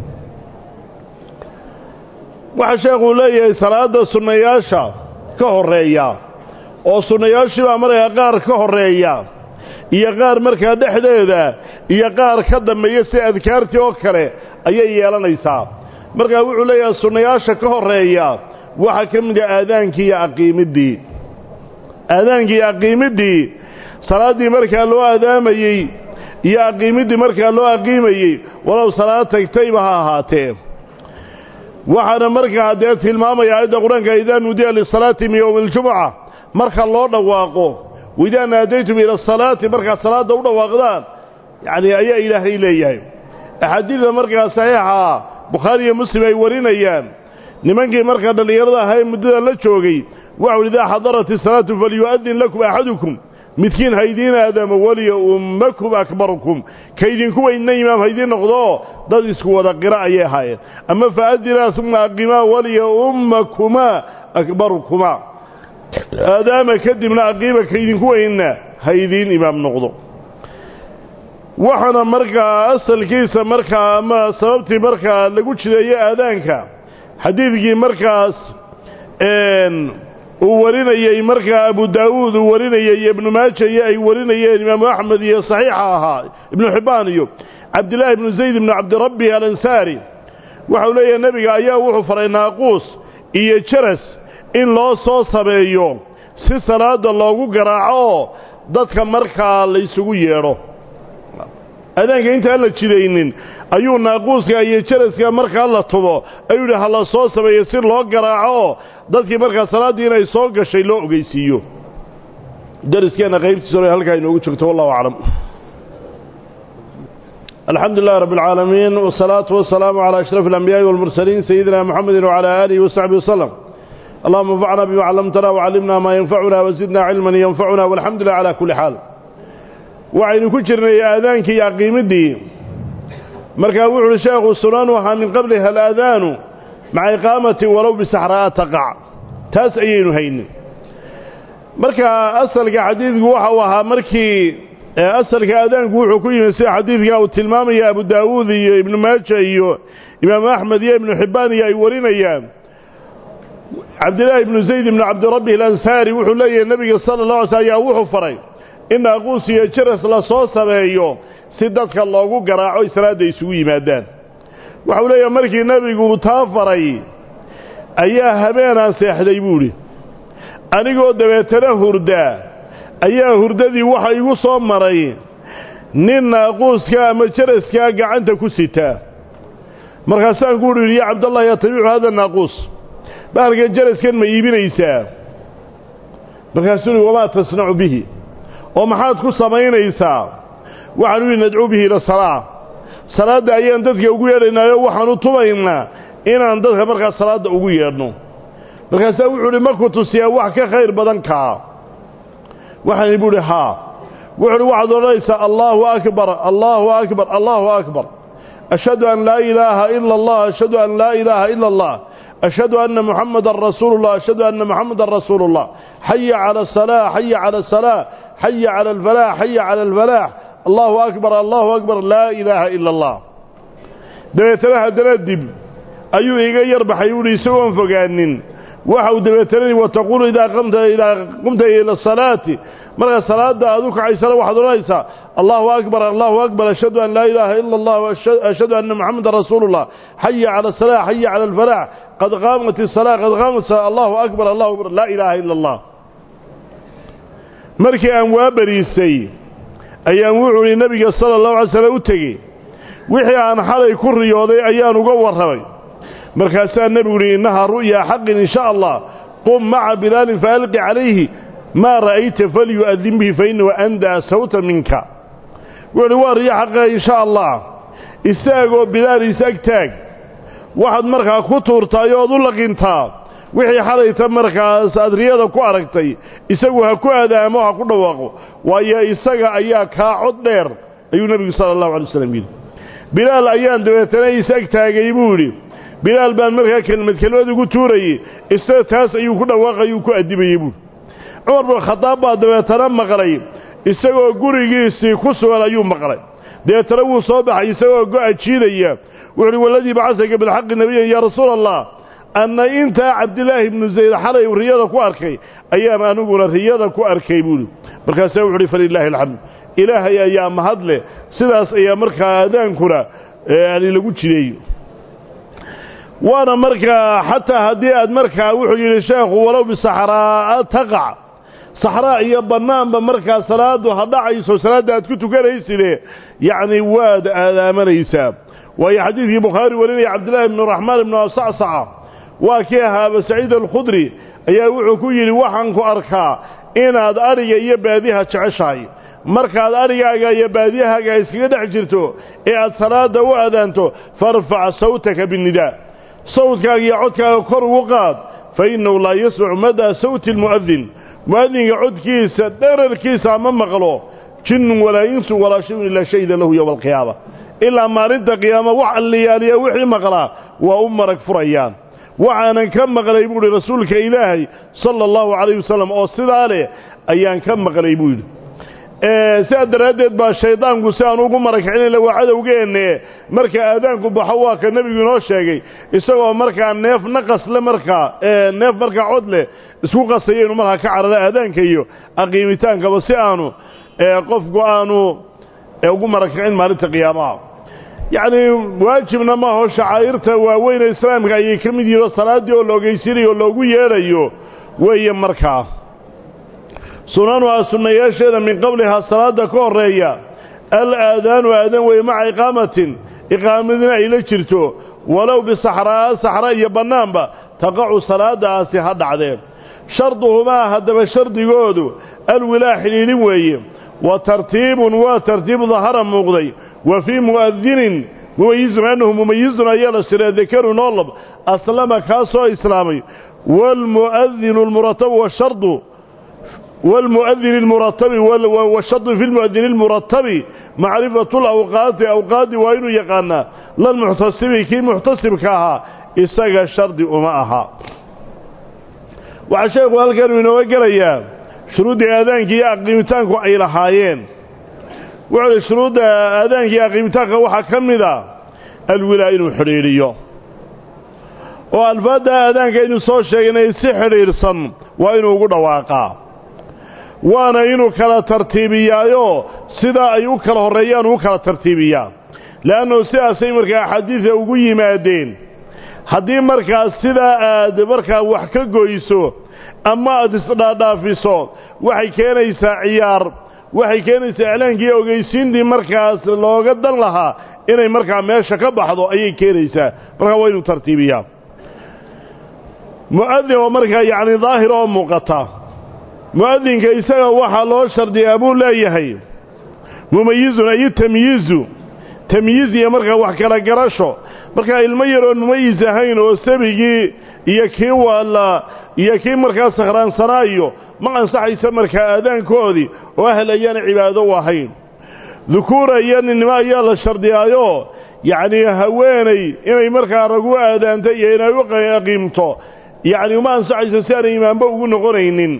waxaa sheekhuu leeyahay salaadda sunnayaasha ka horreeya oo sunnayaashii baa markaa qaar ka horreeya iyo qaar markaa dhexdeeda iyo qaar ka dambeeya si adkaartii oo kale ayay yeelanaysaa markaa wuxuu leeyahay sunnayaasha ka horreeya waxaa ka mid ah aadaankii iyo aqiimiddii aadaankii iyo aqiimiddii salaaddii markaa loo aadaamayey iyo aqiimiddii markaa loo aqiimayey walow salaad tagtayba ha ahaatee waxaana markaa dee tilmaamaya aayadda qur-aanka idaa nuudiya lisalaati min yowmi aljumuca marka loo dhawaaqo waidaa naadaytum ila asalaati markaad salaadda u dhawaaqdaan yacni ayaa ilaahay leeyahay axaadiidda markaa saxiixa bukhaari iyo muslim ay warinayaan nimankii markaa dhallinyarada ahaa ee muddada la joogay waxau idaa xadarat isalaatu falyu'adin lakum axadukum midkiin haydiin aadamo waliya ummakum akbarukum kaydinku weynna imaam haydiin noqdooo dad isku wada qira ayay ahaayeen ama faadinaa uma aqimaa waliya ummakumaa akbarukumaa aadaama kadibna aqiima kaydinku weynna haydiin imaam noqdo waxaana markaa asalkiisa markaa ama sababtii markaa lagu jideeyo aadaanka xadiidkii markaas uu warinayey markaa abu daawuud uu warinayey iyo ibnu maaja iyo ay warinayeen imaamu axmed iyo saxiixa ahaa ibnu xibbaan iyo cabdillaahi ibnu zayd ibnu cabdirabbi alansaari waxau leeyahay nebiga ayaa wuxuu faray naaquus iyo jaras in loo soo sameeyo si salaadda loogu garaaco oo dadka markaa la ysugu yeedho adaanka intaan la jidaynin ayuu naaquuska iyo jaraska markaa la tubo ayuu yidhi ha la soo sameeyo si loo garaaco oo dadkii markaa salaaddii inay soo gashay loo ogeysiiyo dariskeenna qaybtiisa hore halkaa inoogu jirto wallahu aclam الحمد لله رب العالمين والصلاة والسلام على أشرف الأنبياء والمرسلين سيدنا محمد وعلى آله وصحبه وسلم اللهم انفعنا بما علمتنا وعلمنا ما ينفعنا وزدنا علما ينفعنا والحمد لله على كل حال وعين كجرنا آذانك يا قيمدي مركا وحل الشيخ السنان وها من قبلها الآذان مع إقامة ولو بسحراء تقع تاس أيين هين مركا أصل حديث وها وها مركي asalka aadaanku wuxuu ku yimi sida xadiidka uu tilmaamaya abu daawuud iyo ibnu maaja iyo imaamu axmed iyo ibnu xibbaan iyo ay warinayaan cabdillaahi ibnu zayd ibnu cabdirabbi alansaari wuxuu leeyahay nebiga sala allah alay sl ayaa wuxuu faray in naaquus iyo jaras la soo sameeyo si dadka loogu garaaco ay salaadda isugu yimaadaan waxau leeyahay markii nebigu taa faray ayaa habeenaan seexday buu idhi anigoo dabeetana hurda ayaa hurdadii waxa igu soo maray nin naaquuska ama jaraskaa gacanta ku sitaa markaasaan ku udhi ya cabdallah yatabicu hada naaquus bahalkan jaraskan ma iibinaysaa markaasuu uhi wamaa tasnacu bihi oo maxaad ku samaynaysaa waxaan u ihi nadcuu bihi ila salaa salaadda ayaan dadka ugu yeedhaynaayo waxaan u tubaynaa inaan dadka markaa salaadda ugu yeedhno markaasaa wuxuu uhi maku tusiyaa wax ka khayr badan kaa waxaan bu uhi haa wuxu uhi waxaad odhanaysaa allaahu akbar allaahu akbar allaahu akbar ashhadu an laa ilaaha ila allah ashhadu an laa ilaaha ila allah ashhadu anna muxamadan rasuulu llah ashhadu anna muxamadan rasuulu llah xaya cala asalaa xaya cala asalaa xaya cala alfalaax xaya cala alfalaax allahu akbar allahu akbar laa ilaaha ila allah dabeetana haddana dib ayuu iga yar baxay uhi isagoon fogaanin waxa uu dabeetana wataquulu idaa qumta ila salaati markaa salaada aad u kacaysana waxaad odhanaysaa allahu akbar allahu akbar ashhadu an laa ilaaha ila allah ashhadu anna muxamadan rasuulu llah xaya cala asalaa xaya cala alfalaax qad qaamat isalaa qad qaamat allahu akbar allahu akbar laa ilaaha ila allah markii aan waa bariisay ayaan wuxuu ihi nabiga sala allahu alay slam u tegey wixii aan xalay ku riyooday ayaan uga warramay markaasaa nebigu uhi innahaa ru'yaa xaqin in sha allah qum maca bilaalin faalqi calayhi maa ra'ayta falyu'adin bihi fa innahu andaa sawta minka wuxuuhi waa riyo xaqa in sha allah istaagoo bilaal isag taag waxaad markaa ku tuurtaay ood u laqintaa wixii xalayta markaas aad riyada ku aragtay isagu ha ku aadaamo ha ku dhawaaqo waayo isaga ayaa kaa cod dheer ayuu nebigu sala allahu alay waslam yidhi bilaal ayaan dabeetana isag taagay buu yidhi bilaal baan markaa kelmad kelmad ugu tuurayey isaga taas ayuu ku dhawaaqayuu ku addimayey buuri cumar bin khadaab baa dabeetana maqlay isagoo gurigiisii ku sugan ayuu maqlay dabeetana wuu soo baxay isagoo go-a jiidaya wuxuuhi waladii bacasaka bilxaqi nebiyan yaa rasuula allah anna intaa cabdilaahi ibnu zayd xalay riyada ku arkay ayaan aniguna riyada ku arkay buuhi markaasaa wuxu uhi falilaahi alxamd ilaahay ayaa mahad leh sidaas ayaa markaa aadaankuna yani lagu jireeyo waana markaa xataa haddii aad markaa wuxuu yidhi sheekhu walow bisaxraa'a taqac saxraa iyo bannaanba markaa salaaddu ha dhacayso salaadda aad ku tukanayside yacni waad aadaamanaysaa waayo xadiidkii bukhaari warinaya cabdillaahi ibnu raxmaan ibnu asacsaca waa kii ahaa aba saciid alkhudri ayaa wuxuu ku yidhi waxaan ku arkaa inaad adhiga iyo baadiha jeceshahay markaad adhigaaga iyo baadiyahaaga iskaga dhex jirto ee aad salaadda u aadaanto farfac sawtaka binnidaa sawdkaaga iyo codkaaga kor ugu qaad fa innahu laa yasmacu madaa sawti almu'adin mu'adinka codkiisa dherarkiisa ma maqlo jinnun walaa insun walaa shayun ilaa shahida lahu yowma alqiyaama ilaa maalinta qiyaama wax alliyaaliya wixii maqlaa waa u marag furayaan waxaanan ka maqlay buu idhi rasuulka ilaahay sala allahu calayh wasalam oo sidaa leh ayaan ka maqlay buu yidhi sidaa daraaddeed baa shaydaanku si aan ugu marakicinayn waa cadowgeenne marka aadaanku baxo waa ka nebigu inoo sheegay isagoo markaa neef naqasle markaa neef markaa cod leh isku qasaya inuu markaa ka cararo aadaanka iyo aqiimitaankaba si aanu qofku aanu ugu marakicin maalinta qiyaamaha yacnii waajibna maaho shacaa'irta waaweyne islaamka ayay ka mid yihin oo salaaddii oo la ogeysinayo oo loogu yeedhayo weeye markaa sunanuhaa sunnayaasheeda min qablihaa salaadda ka horreeya al aadaanu aadan weeye maca iqaamatin iqaamadina ay la jirto walow bisaxraa'a saxra iyo bannaanba taqacu salaadaasi ha dhacdee sharduhumaa haddaba shardigoodu alwilaa xidhiidhin weeye wa tartiibun waa tartiib dahara muuqday wa fii mu'adinin mumayizun annahu mumayizun ayaa la shiray dakarun oolab aslama kaasoo islaamay waalmu'adinu almuratabu washardu waalmu'adini almuratabi washardu fi lmu'adini almuratabi macrifatu lawqaati awqaaddi waa inuu yaqaanaa lalmuxtasibi kii muxtasibka ahaa isaga shardi uma aha waxaa sheekhu halkanuu inooga gelayaa shuruuddii aadaankii iyo aqiimitaanku ay lahaayeen wuxuu uhi shuruudda aadaanka iyo aqiimitaanka waxaa ka mid a alwilaa inuu xidhiidhiyo oo alfaadda aadaanka aynu soo sheegnay si xidhiidhsan waa inuu ugu dhawaaqaa waana inuu kala tartiibiyaayo sidaa ay u kala horreeyaan uu kala tartiibiyaa le'annahu sidaasay markaa axaadiida ugu yimaadeen haddii markaas sidaa aad markaa wax ka goyso ama aad isdhaadhaafiso waxay keenaysaa ciyaar waxay keenaysaa iclaankii ogeysiintii markaas looga dan lahaa inay markaa meesha ka baxdo ayay keenaysaa markaa waa inuu tartiibiyaa mu'adin oo markaa yacni daahir oo muuqata mu'adinka isaga waxaa loo shardiyaa buu leeyahay mumayizun ayu tamyiizu tamyiiz iyo markaa wax kala garasho markaa ilmo yaroon mumayis ahayn oo sabigii iyo kii waalla iyo kii markaa sakhraansanaayo ma ansaxaysa markaa aadaankoodii oo ahel ayaana cibaado u ahayn dukuura iyo ninnimo ayaa la shardiyaayo yacnii haweenay inay markaa ragu aadaanto iyo inay u aqiimto yacni uma ansaxayso si aanay imaanba ugu noqonaynin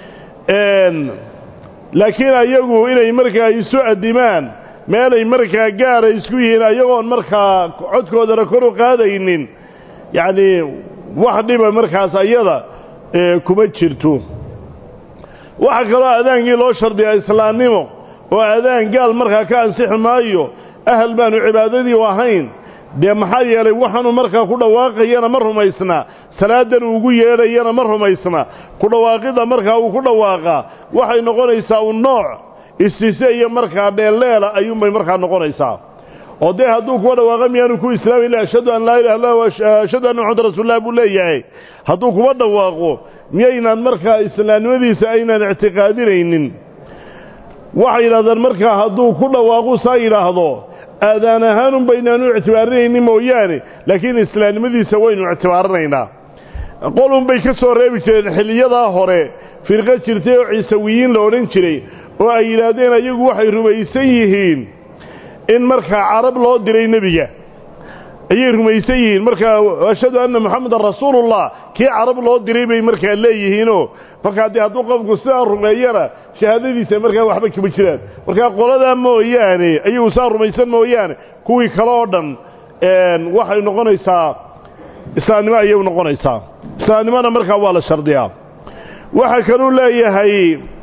laakiin ayagu inay markaa isu addimaan meelay markaa gaara isku yihiin ayagoon markaa codkoodana kor u qaadaynin yacnii wax dhiba markaas ayada kuma jirto waxaa kaloo aadaankii loo shardiyaa islaamnimo oo aadaan gaal markaa ka ansixi maayo ahal baanu cibaadadii u ahayn dee maxaa yeelay waxaanu markaa ku dhawaaqayana ma rumaysna salaadan uu ugu yeedhayana ma rumaysna ku dhawaaqidda markaa uu ku dhawaaqaa waxay noqonaysaa un nooc istise iyo markaa dheelleela ayuunbay markaa noqonaysaa oo dee hadduu kuwa dhawaaqa miyaanu ku islaami ila ashhadu an laa ilaha illa ashhadu anna maxamad rasuulullah buu leeyahay hadduu kuwa dhawaaqo miyaynaan markaa islaamnimadiisa aynaan ictiqaadinaynin waxay yidhahdeen markaa hadduu ku dhawaaqu saa yidhaahdo aadaan ahaanun baynaanu ictibaarinaynin mooyaane laakiin islaamnimadiisa waynu ictibaarinaynaa qolun bay ka soo reebi jireen xilliyadaa hore firqo jirtay oo ciisawiyiin la odhan jiray oo ay yidhaahdeen ayagu waxay rumaysan yihiin in markaa carab loo diray nebiga ayay rumaysan yihiin markaa ashhadu anna moxamedan rasuulullah kii carab loo diray bay markaa leeyihiinoo markaa dee hadduu qofku sidaa rumeeyana shahaadadiisa markaa waxba kama jiraan markaa qoladaa mooyaane ayagu saa rumaysan mooyaane kuwii kale oo dhan waxay noqonaysaa islaamnimo ayay noqonaysaa islaamnimona markaa waa la shardiyaa waxaa kaluu leeyahay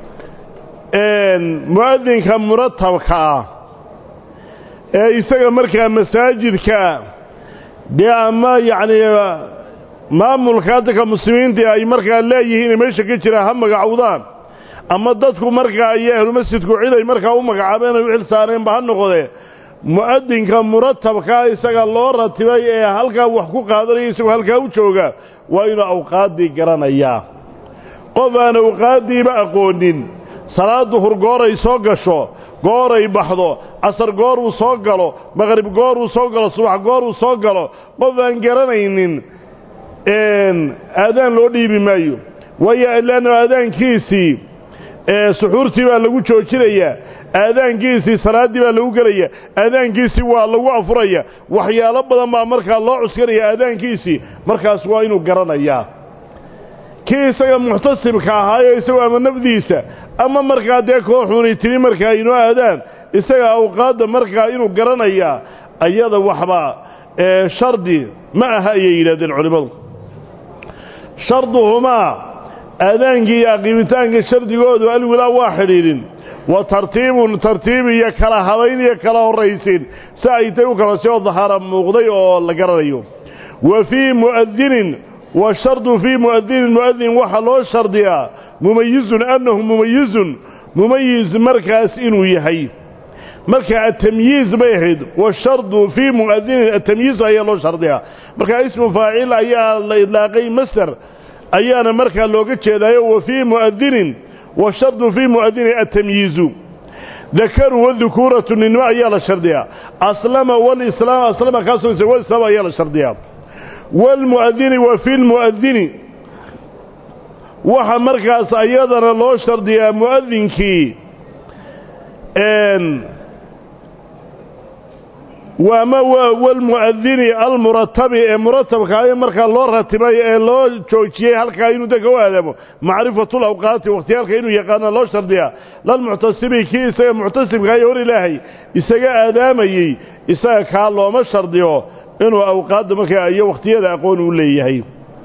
mu'adinka muratabka ah ee isaga markaa masaajidka dee ama yacnii maamulka dadka muslimiinta ay markaa leeyihiin meesha ka jira ha magacowdaan ama dadku markaa iyo ahlumasjidku cid ay markaa u magacaabeen ay u xil saareenba ha noqdee mu'adinka muratabkaa isaga loo ratibay ee halkaa wax ku qaadanaya isagoo halkaa u jooga waa inuu awqaaddii garanayaa qof aan awqaaddiiba aqoonin salaaddu hurgooray soo gasho gooray baxdo casar goor uu soo galo maqrib goor uu soo galo subax goor uu soo galo qof aan garanaynin aadaan loo dhiibi maayo waayo leanno aadaankiisii suxuurtii baa lagu joojinayaa aadaankiisii salaaddii baa lagu gelaya aadaankiisii waa lagu afuraya waxyaalo badan baa markaa loo cuskanaya aadaankiisii markaas waa inuu garanayaa kii isaga muxtasibka ahaayo isagoo ama nafdiisa ama markaa dee kooxuuni timi markaa inoo aadaan isaga awqaadda markaa inuu garanayaa ayada waxba shardi ma aha ayay yidhahdeen culimmadu sharduhumaa aadaankii iyo aqiimitaanka shardigoodu alwilaa waa xidhiidhin wa tartiibun tartiib iyo kala habayn iyo kala horraysiin si ay tay u kala soo dahara muuqday oo la garanayo wa fii mu'adinin washardu fii mu'adinin mu'adin waxaa loo shardiyaa mumayizun annahu mumayizun mumayiz markaas inuu yahay marka atamyiiz bay ahayd washardu fii mu'adinin atamyiiz ayaa loo shardiyaa marka ismu faacil ayaa la idlaaqay masder ayaana markaa looga jeedaayo wa fii mu'adinin washardu fii mu'adinin atamyiizu dakaru wadukuuratu ninimo ayaa la shardiyaa aslama walislaam aslama kaasoo walislaam ayaa la shardiyaa waalmu'adini wa fi lmu'adini waxa markaas ayadana loo shardiyaa mu'adinkii waama walmu'adini almuratabi ee muratabka ay markaa loo ratibay ee loo joojiyey halkaa inuu dadka u aadaamo macrifatul awqaati wakhtiyaalka inuu yaqaana loo shardiyaa lalmuctasibi kii isaga muctasibka iyo hor ilaahay isaga aadaamayey isaga kaa looma shardiyo inuu awqaadda markaa iyo wakhtiyada aqoon u leeyahay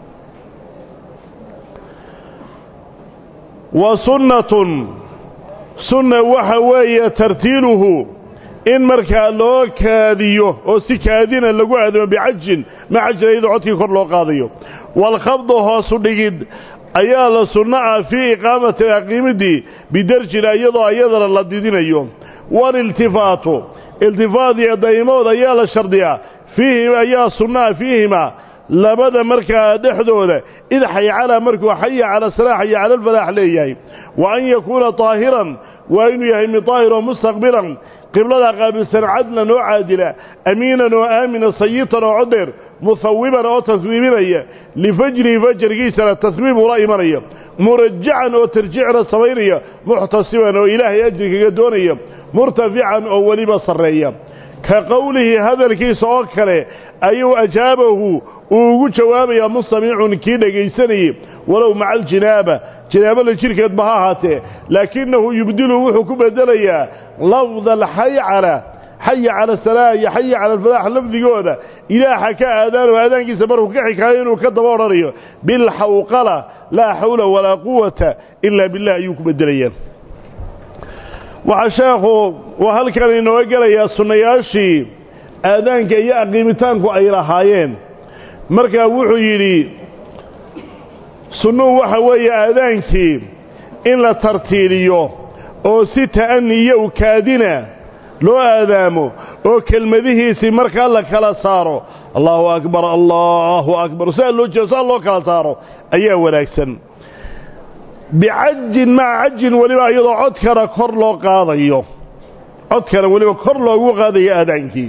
wa sunnatun sunna waxa weeye tartiiluhu in markaa loo kaadiyo oo si kaadina lagu aadamo bicajin ma cajin iyadoo codkii kor loo qaadayo waalkhabdu hoosu dhigid ayaa la sunno ah fii iqaamati aqiimidii bidarjina iyadoo iyadana la didinayo waliltifaatu iltifaat iyo daymood ayaa la shardiyaa fiihima ayaa sunnaha fiihima labada markaa dhexdooda id xaycala markuu xaya cala salaa xaya cala alfalaax leeyahay wa an yakuuna طaahiran waa inuu yahay mid daahir oo mustaqbilan qiblada qaabilsan cadlan oo caadila amiinan oo aamina sayitan oo codeer muhawiban oo taswiibinaya lifajrihi fajarkiisana taswiib ula imanaya murajacan oo tarjicna samaynaya muxtasiban oo ilaahay ajri kaga doonaya murtafican oo weliba sarreeya ka qowlihi hadalkiisa oo kale ayuu ajaabahu uu ugu jawaabayaa mustamiicun kii dhegaysanayey walow maca aljinaaba jinaabada jidhkeedba ha ahaatee laakinahu yubdilu wuxuu ku bedelayaa lafda alxaycala xaya cala salaa iyo xaya cala alfalaax lafdigooda ilaaha ka aadaanoo aadaankiisa markuu ka xikaayo inuu ka daba odhanayo bilxawqala laa xawla walaa quwata ilaa billah ayuu ku bedelayaa waxaa sheekhu uu halkan inooga gelayaa sunnayaashii aadaanka iyo aqiimitaanku ay lahaayeen markaa wuxuu yidhi sunnuhu waxa weeye aadaankii in la tartiiliyo oo si ta'ani iyo ukaadina loo aadaamo oo kelmadihiisii markaa la kala saaro allahu akbar allahu akbar saa loo jeedo saa loo kala saaro ayaa wanaagsan bicajin maca cajin weliba iyadoo codkana kor loo qaadayo codkana weliba kor loogu qaadayo aadaankii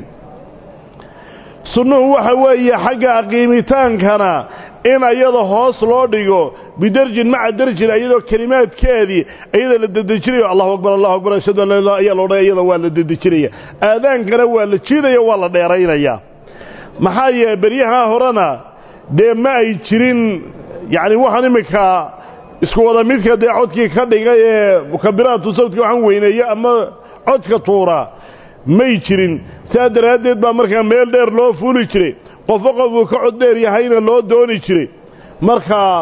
sunnuhu waxa weeye xagga aqiimitaankana in ayada hoos loo dhigo bidarjin maca darjin iyadoo kelimaadkeedii iyada la dedejinayo allahu akbar allahu akbar ashhadu an la ilaha ayaa loodhan iyada waa la dedejinaya aadaankana waa la jiidaya waa la dheeraynaya maxaa yeele beryahaa horena dee ma ay jirin yacni waxaan iminka isku wada midka dee codkii ka dhigay ee mukabiraatu sawdka waxaan weyneeye ama codka tuura may jirin sidaa daraaddeed baa markaa meel dheer loo fuuli jiray qofo qofuu ka cod dheer yahayna loo dooni jiray markaa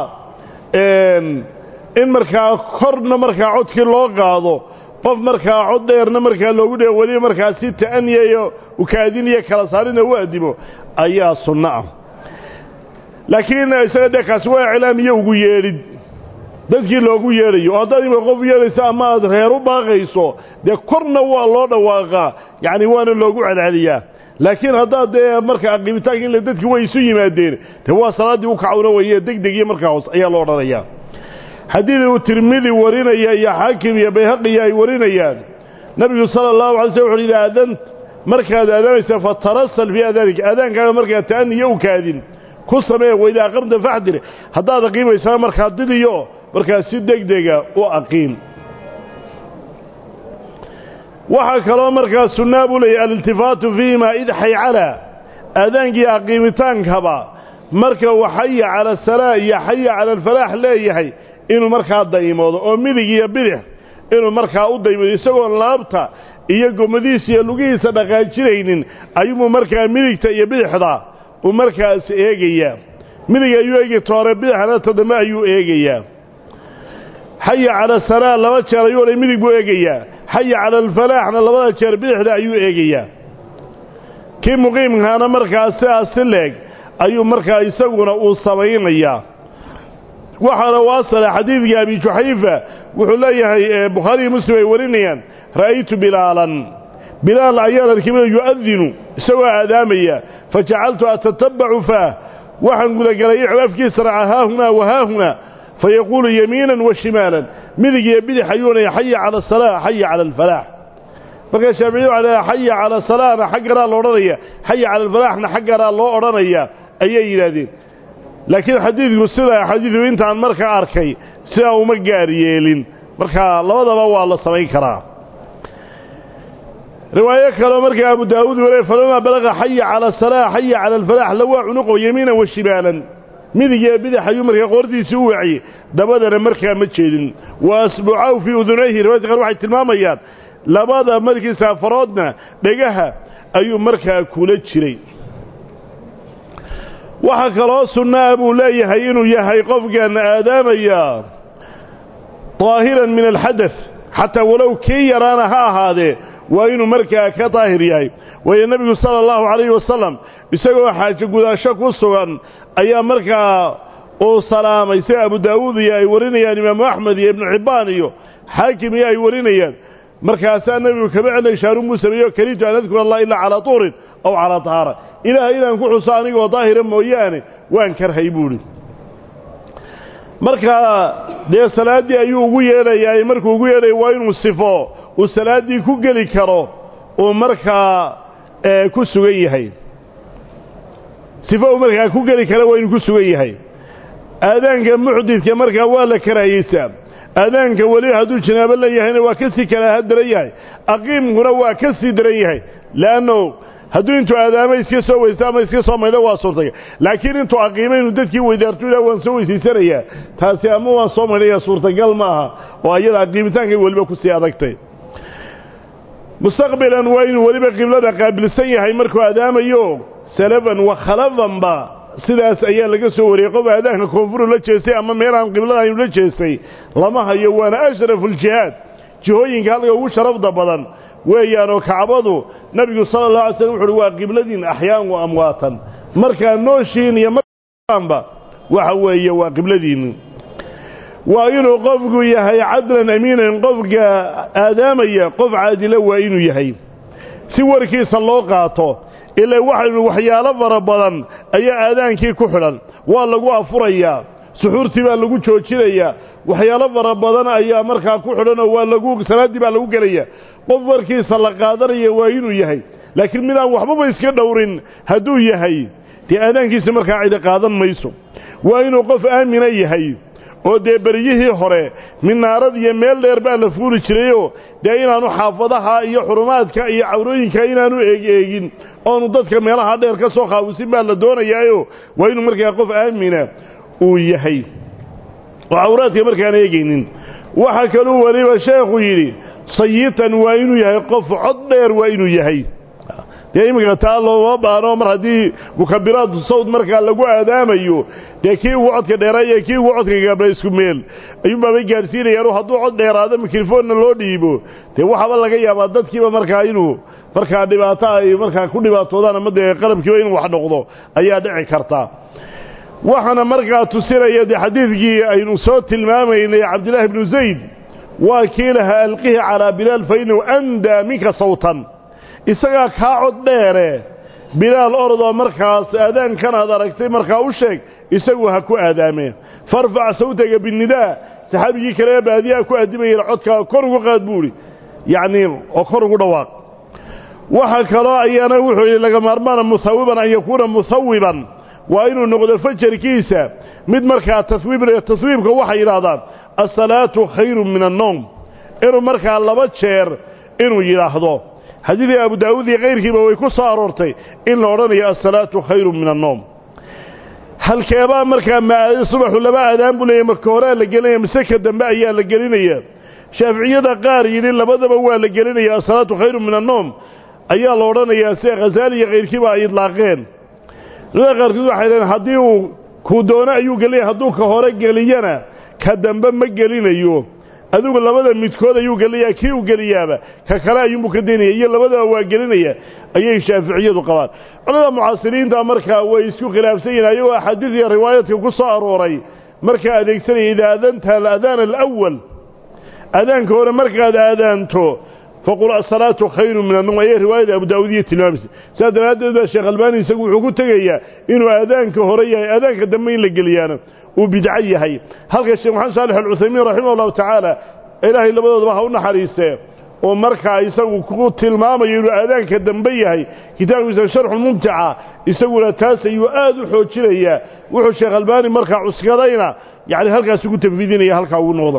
in markaa korna markaa codkii loo qaado qof markaa cod dheerna markaa loogu dhe weliba markaa si ta'aniya iyo ukaadin iyo kala saarina u addimo ayaa sunno ah laakiin isaga dee kaasi waa iclaamiyo ugu yeedhid dadkii loogu yeedhayo oo haddaad imika qof yeedhayso ama aad reer u baaqayso dee korna waa loo dhawaaqaa yacni waana loogu celceliyaa laakiin haddaad dee marka aqiimitaanka ila dadkii way isu yimaadeen dee waa salaaddii u kacawna weye degdeg iyo markaa hoos ayaa loo odhanayaa xadiid uu tirmidi warinaya iyo xaakim iyo bayhaqiya ay warinayaan nebigu sala allahu alay slm wuxu yidhi aadant markaad aadaanaysa fatarasal fii aadaanika aadaankaaga markaad ta'aniyo u kaadin ku samee wayda aqamta faxdir haddaad aqiimaysana markaa didiyo markaa si degdega u aqiim waxaa kaloo markaa sunnaa buu leeyahy aliltifaatu fiihima id xaycala aadaankii aqiimitaankaba marka uu xaya cala asalaa iyo xaya cala alfalaax leeyahay inuu markaa daymoodo oo midig iyo bidix inuu markaa u daymoodo isagoon laabta iyo gomadihiisa iyo lugihiisa dhaqaajinaynin ayuubuu markaa midigta iyo bidixda uu markaas eegayaa midig ayuu eegi toore bidixna toddoba ayuu eegayaa xaya cala salaa laba jeer ayuu odhay midig buu eegayaa xaya cala alfalaaxna labada jeer bidixda ayuu eegayaa kii muqiimkaana markaa sidaas si leeg ayuu markaa isaguna uu samaynayaa waxaana u asala xadiidkii abi juxayfa wuxuu leeyahay bukhaariyi muslim ay warinayaan ra'aytu bilaalan bilaal ayaan arkay yu'adinu isagoo aadaamaya fajacaltu atatabacu faah waxaan gudagalay afkiisa raca haahunaa wahaahunaa fayaquulu yamiinan wa shimaalan midig iyo bidix ayuunaya xaya cala asalaa xaya cala alfalaax markaa shaaficiyadu waxay leedahay xaya cala salaana xagganaa la odhanaya xaya cala alfalaaxna xagganaa loo odhanaya ayay yidhaahdeen laakiin xadiidku sida xadiidu intaan markaa arkay sidaa uma gaar yeelin markaa labadaba waa la samayn karaa riwaayo kaleo markaa abu daawuud wale falamaa balaqa xaya cala asalaa xaya cala alfalaax lawaa cunuqo yamiinan wa shimaalan midig iyo bidix ayuu markaa qoortiisii u waciyey dabadana markaa ma jeedin wa asbucahu fii udunayhi riwayadka qaar waxay tilmaamayaan labada markiisa faroodna dhegaha ayuu markaa kula jiray waxaa kaloo sunnaa buu leeyahay inuu yahay qofkan aadaamaya daahiran min alxadath xataa walow kii yaraana ha ahaadee waa inuu markaa ka daahir yahay waayo nebigu sala allahu calayhi wasalam isagoo xaajo gudaasho ku sugan ayaa markaa uu salaamay sida abu daawuud iyo ay warinayaan imaamu axmed iyo ibnu xibbaan iyo xaakim iyo ay warinayaan markaasaa nebigu kama celnay shaarunbuu sameeyo karitu an adkura allah ilaa calaa tuurin aw calaa tahaara ilaahay inaan ku xuso anigoo daahira mooyaane waan karhay buuhi markaa dee salaaddii ayuu ugu yeedhayaa markuu ugu yeedhaya waa inuu sifo uu salaaddii ku geli karo uu markaa ku sugan yahay sifo uu markaa ku geli karo waa inuu ku sugan yahay aadaanka muxdidka markaa waa la karaahiyeysaa aadaanka weli hadduu janaabo leeyahayna waa ka sii karaaha daran yahay aqiimkuna waa ka sii daran yahay leanno hadduu intuu aadaamo iska soo weysta ama iska soo maydho waa suurtaga laakiin intuu aqiimo inuu dadkii weydaartu ilah waan soo weysaysanayaa taasi ama waan soo maydhaya suurtagal ma aha oo ayada aqiimitaankay weliba ku sii adagtay mustaqbilan waa inuu weliba qiblada qaabilsan yahay markuu aadaamayo salafan wa khalafanba sidaas ayaa laga soo wariyey qof aadaanka koonfuru la jeestay ama meelaan qiblada aynu la jeestay lama hayo waana ashrafu ljihaad jihooyinka halka ugu sharafda badan weeyaanoo kacbadu nebigu sala allah alay slm wuxu uhi waa qibladiin axyaan wa amwaatan markaa nooshiin iyo marba waxa weeye waa qibladiinni waa inuu qofku yahay cadlan amiinan qofka aadaamaya qof caadila waa inuu yahay si warkiisa loo qaato ilaa waxaynu waxyaalo fara badan ayaa aadaankii ku xidhan waa lagu afurayaa suxuurtii baa lagu joojinayaa waxyaalo fara badan ayaa markaa ku xidhanoo waa lagu salaaddii baa lagu gelaya qof warkiisa la qaadanaya waa inuu yahay laakiin midaan waxbaba iska dhowrin hadduu yahay dee aadaankiisa markaa cidi qaadan mayso waa inuu qof aamina yahay oo dee beryihii hore minaarad iyo meel dheer baa la fuuli jirayoo dee inaanu xaafadaha iyo xurumaadka iyo cawrooyinka inaanu eegeegin oonu dadka meelaha dheer ka soo khaawisin baa la doonayaayo waa inuu markaa qof aamina uu yahay oo cawraadka markaan eegaynin waxaa kaluu weliba sheekhu yidhi sayitan waa inuu yahay qof cod dheer waa inuu yahay dee iminka taa looma baano mar haddii mukabiraatu sawd markaa lagu aadaamayo dee kii ugu codka dheeraaya kii ugu codka gaabla isku meel ayuunbaabay gaadhsiinayaan hadduu cod dheeraado mikrofoonna loo dhiibo dee waxaaba laga yaabaa dadkiiba markaa inuu markaa dhibaato ay markaa ku dhibaatoodaan ama dee qalabkiiba inuu wax noqdo ayaa dhici karta waxaana markaa tusinaya dee xadiidkii aynu soo tilmaamaynay cabdillaahi bnu zayd waa kii lahaa alqihi calaa bilaal fa innahu andaa minka sawtan isagaa kaa cod dheere bilaal orodoo markaas aadaankan aad aragtay markaa u sheeg isagu ha ku aadaameen farfac sawtaga binnidaa saxaabigii kale ee baadiyaha ku addimayeen codkaa kor ugu qaad buu idhi yacnii oo kor ugu dhawaaq waxa kaloo ayaana wuxuu yidhi laga maarmaana musawiban an yakuuna musawiban waa inuu noqdo fajarkiisa mid markaa taswiibnaya taswiibka waxay yidhaahdaan asalaatu khayrun min annowm inuu markaa laba jeer inuu yidhaahdo xadiidii abu daawuud iyo kayrkiiba way ku soo aroortay in la odhanayo asalaatu khayrun min annowm halkeebaa markaa subaxu laba aadaan buu leeyahy marka horea la gelinaya mise ka dambe ayaa la gelinaya shaaficiyada qaar yidhi labadaba waa la gelinaya asalaatu khayrun min annowm ayaa la odhanayaa sida khasaali iyo kayrkiiba ay idlaaqeen culamada qaarkood waxay dhaheen haddii uu kuu doono ayuu gelinaya hadduu ka hore geliyana ka dambe ma gelinayo adigu labada midkood ayuu gelinayaa kii uu geliyaaba ka kale ayuunbuu ka daynaya iyo labadaba waa gelinaya ayay shaaficiyadu qabaan culamada mucaasiriinta markaa way isku khilaafsan yihin ayagoo axaadiis iyo riwaayadka ku soo arooray markaa adeegsanaya idaa adanta aladaan alawal aadaanka hore markaad aadaanto faqul asalaatu khayru min annum ayay riwaayada abu daawudiya tilmaamaysa sidaa daraaddeed baa sheekh albaani isagu wuxuu ku tegayaa inuu aadaanka hore yahay aadaanka dambe in la geliyaana uu bidco yahay halka sheekh maxamed saalix alcuthaymiin raximah allahu tacaala ilaahay labadoodaba ha u naxariistee oo markaa isagu ku tilmaamayo inuu aadaanka dambe yahay kitaabkiisa sharxulmumtica isaguna taas ayuu aad u xoojinayaa wuxuu sheekh albaani markaa cuskadayna yacni halkaas ugu tanfiidinaya halkaa ugu noqda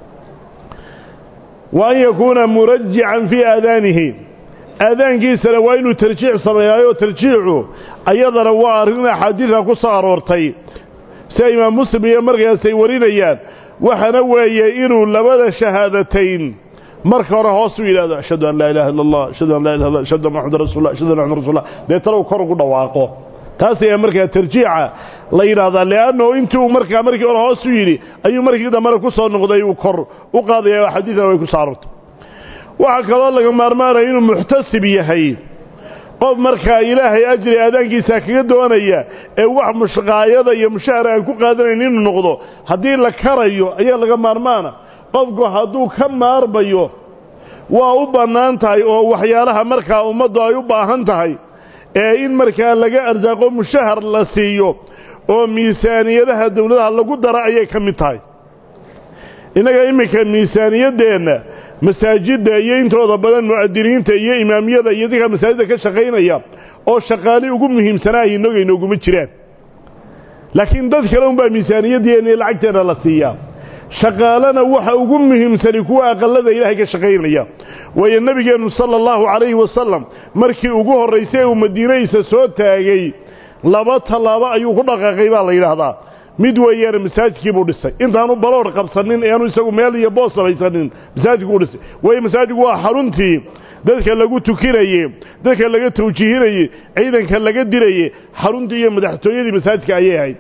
wa an yakuuna murajican fii aadaanihi aadaankiisana waa inuu tarjiic sameeyaayo tarjiicu ayadana waa arrin axaadiidka ku soo aroortay sida imaam muslim iyo markaas ay warinayaan waxaana weeye inuu labada shahaadatayn marka hore hoos u yidhahdo ashhadu an laa ilaha illa allah ashhadu an laa ilaha illa ashhadu anna maxamedan rasulullah ashhadu anna maxamedan rasulullah deetana uu kor ugu dhawaaqo taas ayaa markaa tarjiica la yidhaahdaa leannahu intii uu markaa markii hore hoos u yidhi ayuu markii dambena ku soo noqday uu kor u qaadaya oo xadiidana way ku soo aroortay waxaa kaloo laga maarmaanaya inuu muxtasib yahay qof markaa ilaahay ajri aadaankiisa kaga doonaya ee wax mushqaayada iyo mushahar aan ku qaadanayn inuu noqdo haddii la karayo ayaa laga maarmaana qofku hadduu ka maarmayo waa u bannaan tahay oo waxyaalaha markaa ummaddu ay u baahan tahay ee in markaa laga arsaaqo mushahar la siiyo oo miisaaniyadaha dawladaha lagu dara ayay ka mid tahay innaga iminka miisaaniyaddeenna masaajidda iyo intooda badan mu'adiniinta iyo imaamiyada iyo dadka masaajidda ka shaqaynaya oo shaqaali ugu muhiimsanaa innaga inooguma jiraan laakiin dad kale unbaa miisaaniyadeenna iyo lacagteena la siiyaa shaqaalana waxa ugu muhiimsani kuwa aqallada ilaahay ka shaqaynaya waayo nebigeennu sala allahu calayhi wasalam markii ugu horraysay uu madiinadiisa soo taagay laba tallaabo ayuu ku dhaqaaqay baa la yidhaahdaa mid weeyaane masaajidkii buu dhisay intaanu baloodh qabsanin eanu isagu meel iyo boos samaysanin masaajidkuu dhisay waayo masaajidku waa xaruntii dadka lagu tukinaye dadka laga tawjiihinaye ciidanka laga dilaye xaruntii iyo madaxtooyadii masaajidka ayay ahayd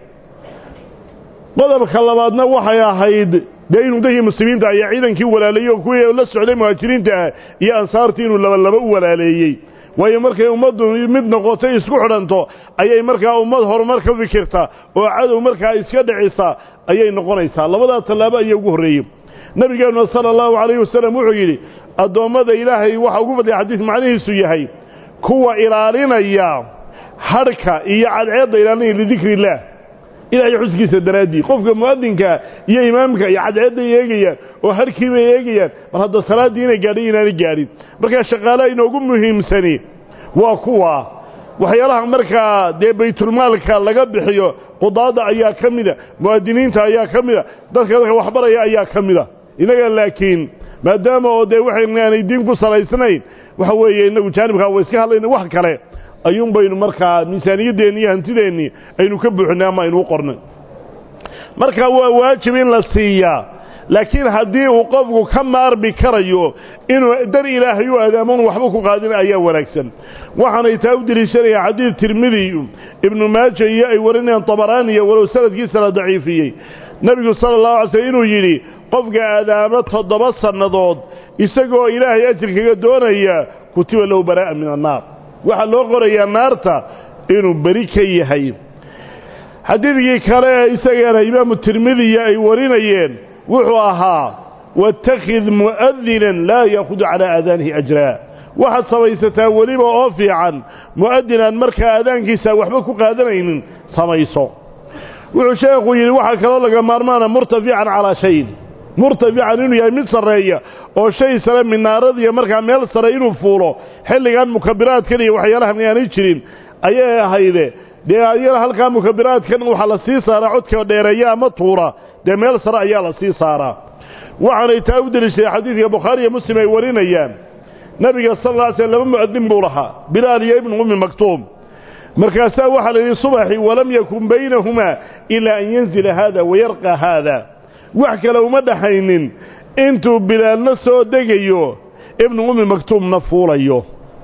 qodobka labaadna waxay ahayd dee inuu dadkii muslimiinta ayaa ciidankii walaaleeyey oo kuwii la socday muhaajiriinta ah iyo ansaartii inuu labalaba u walaaleeyey waayo markay ummaddu mid noqotay isku xidhanto ayay markaa ummad horumar ka fikirta oo cadow markaa iska dhicisa ayay noqonaysaa labadaa tallaabo ayaa ugu horreeyey nebigeenuna sala allahu calayhi wasalam wuxuu yidhi addoommada ilaahay waxa ugu fadliya xadiis macnihiisu yahay kuwa ilaalinaya hadhka iyo cadceedda ilaalinaya lidikri illaah ilaahay xuskiisa daraaddii qofka mu'adinkaa iyo imaamka iyo cadceedday eegayaan oo harkii bay eegayaan mar hadda salaaddii inay gaadhay inaanay gaadhin markaa shaqaalaha inoogu muhiimsani waa kuwa waxyaalaha markaa dee baytulmaalka laga bixiyo qudaadda ayaa ka mida mu'adiniinta ayaa ka mida dadka dadka waxbaraya ayaa ka mida innaga laakiin maadaama oo dee waxaanay diin ku salaysnayn waxa weeye innagu jaanibkaa wa iska hadlayna wax kale ayuun baynu markaa miisaaniyaddeenni iyo hantideennii aynu ka buuxinay ama aynu u qornay marka waa waajib in la siiyaa laakiin haddii uu qofku ka maarmi karayo inuu dar ilaahay u aadaamon waxba ku qaadin ayaa wanaagsan waxaanay taa u deliishanaya xadiid tirmidi ibnu maaja iyo ay warinayaan tabaraaniya walow sanadkiisa la daciifiyey nebigu sala allahu alay slm inuu yidhi qofka aadaamo toddoba sannadood isagoo ilaahay ajirkaga doonaya kutiba lahu baraa'a min annaar waxaa loo qorayaa naarta inuu beri ka yahay xadiidkii kale ee isagana imaamu tirmidiya ay warinayeen wuxuu ahaa waاtakhid mu'adinan laa yaakudu calaa aadaanihi ajraa waxaad samaysataa weliba oo fiican mu'adinaan markaa aadaankiisa waxba ku qaadanaynin samayso wuxuu sheekhu yidhi waxaa kaloo laga maarmaana murtafican calaa shayin murtafican inuu yahay mid sarreeya oo shay sare minaaradiiyo markaa meel sare inuu fuulo xilligan mukabiraadkan iyo waxyaalahan aanay jirin ayay ahayde dee ayana halkaa mukabiraadkan waxaa la sii saaraa codka dheereeya ama tuura dee meel sare ayaa la sii saaraa waxaanay taa u deliishaday xadiidka bukhaari iyo muslim ay warinayaan nebiga sal alla ly slm laba mu'adin buu lahaa bilaal iyo ibnu ummi maktuum markaasaa waxaa la yidhi subaxii walam yakun baynahumaa ilaa an yanzila haada wayarqa haada wax kale uma dhaxaynin intuu bilaalna soo degayo ibnu ummi maktuumna fuulayo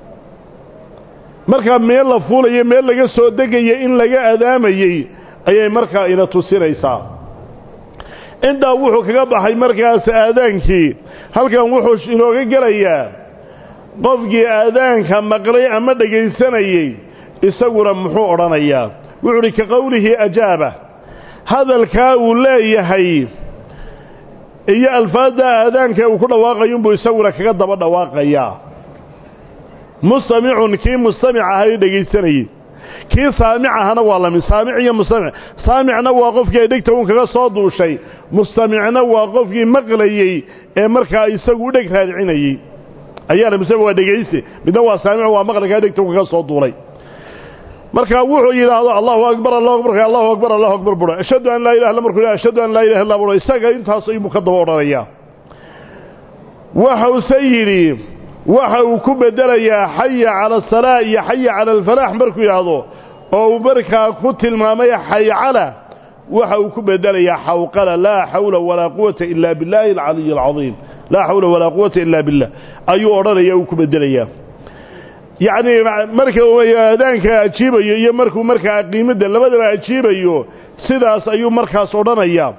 markaa meel la fuulayo meel laga soo degayo in laga adaamayey ayay markaa ina tusinaysaa intaa wuxuu kaga baxay markaas aadaankii halkan wuxuu inooga gelayaa qofkii aadaanka maqlay ama dhegaysanayey isaguna muxuu odhanayaa wuxuu uhi ka qowlihi ajaaba hadalkaa uu leeyahay iyo alfaadda aadaanka uu ku dhawaaqayunbuu isaguna kaga daba dhawaaqayaa mustamicun kii mustamic ahay dhegaysanayey kii saamic ahana waa lamid saamic iyo mustamic saamicna waa qofkii ay dhegta un kaga soo duushay mustamicna waa qofkii maqlayey ee markaa isagu u dheg raadicinayey ayaana mustamc waa dhegayste midna waa saamic waa maqlikaa dhegta un kaga soo duulay markaa wuxuu yidhaahdo allahu akbar allahu akbar allahu akbar allahu akbar buro ashhadu an laa ilaha illa markuu yidhahdo ashhadu an laa ilaha illa buro isaga intaas ayuu ka daba odhanayaa waxause yidhi waxa uu ku bedelayaa xaya cala asalaa iyo xaya cala alfalaax markuu yidhaahdo oo uu markaa ku tilmaamay xaycala waxa uu ku bedelayaa xawqala laa xawla walaa quwata ila biاllaahi alcaliy alcadiim laa xawla walaa quwata ila billah ayuu odhanaya uu ku bedelayaa yacni marka aadaanka ajiibayo iyo markuu markaa qiimadda labadaba ajiibayo sidaas ayuu markaas odhanayaa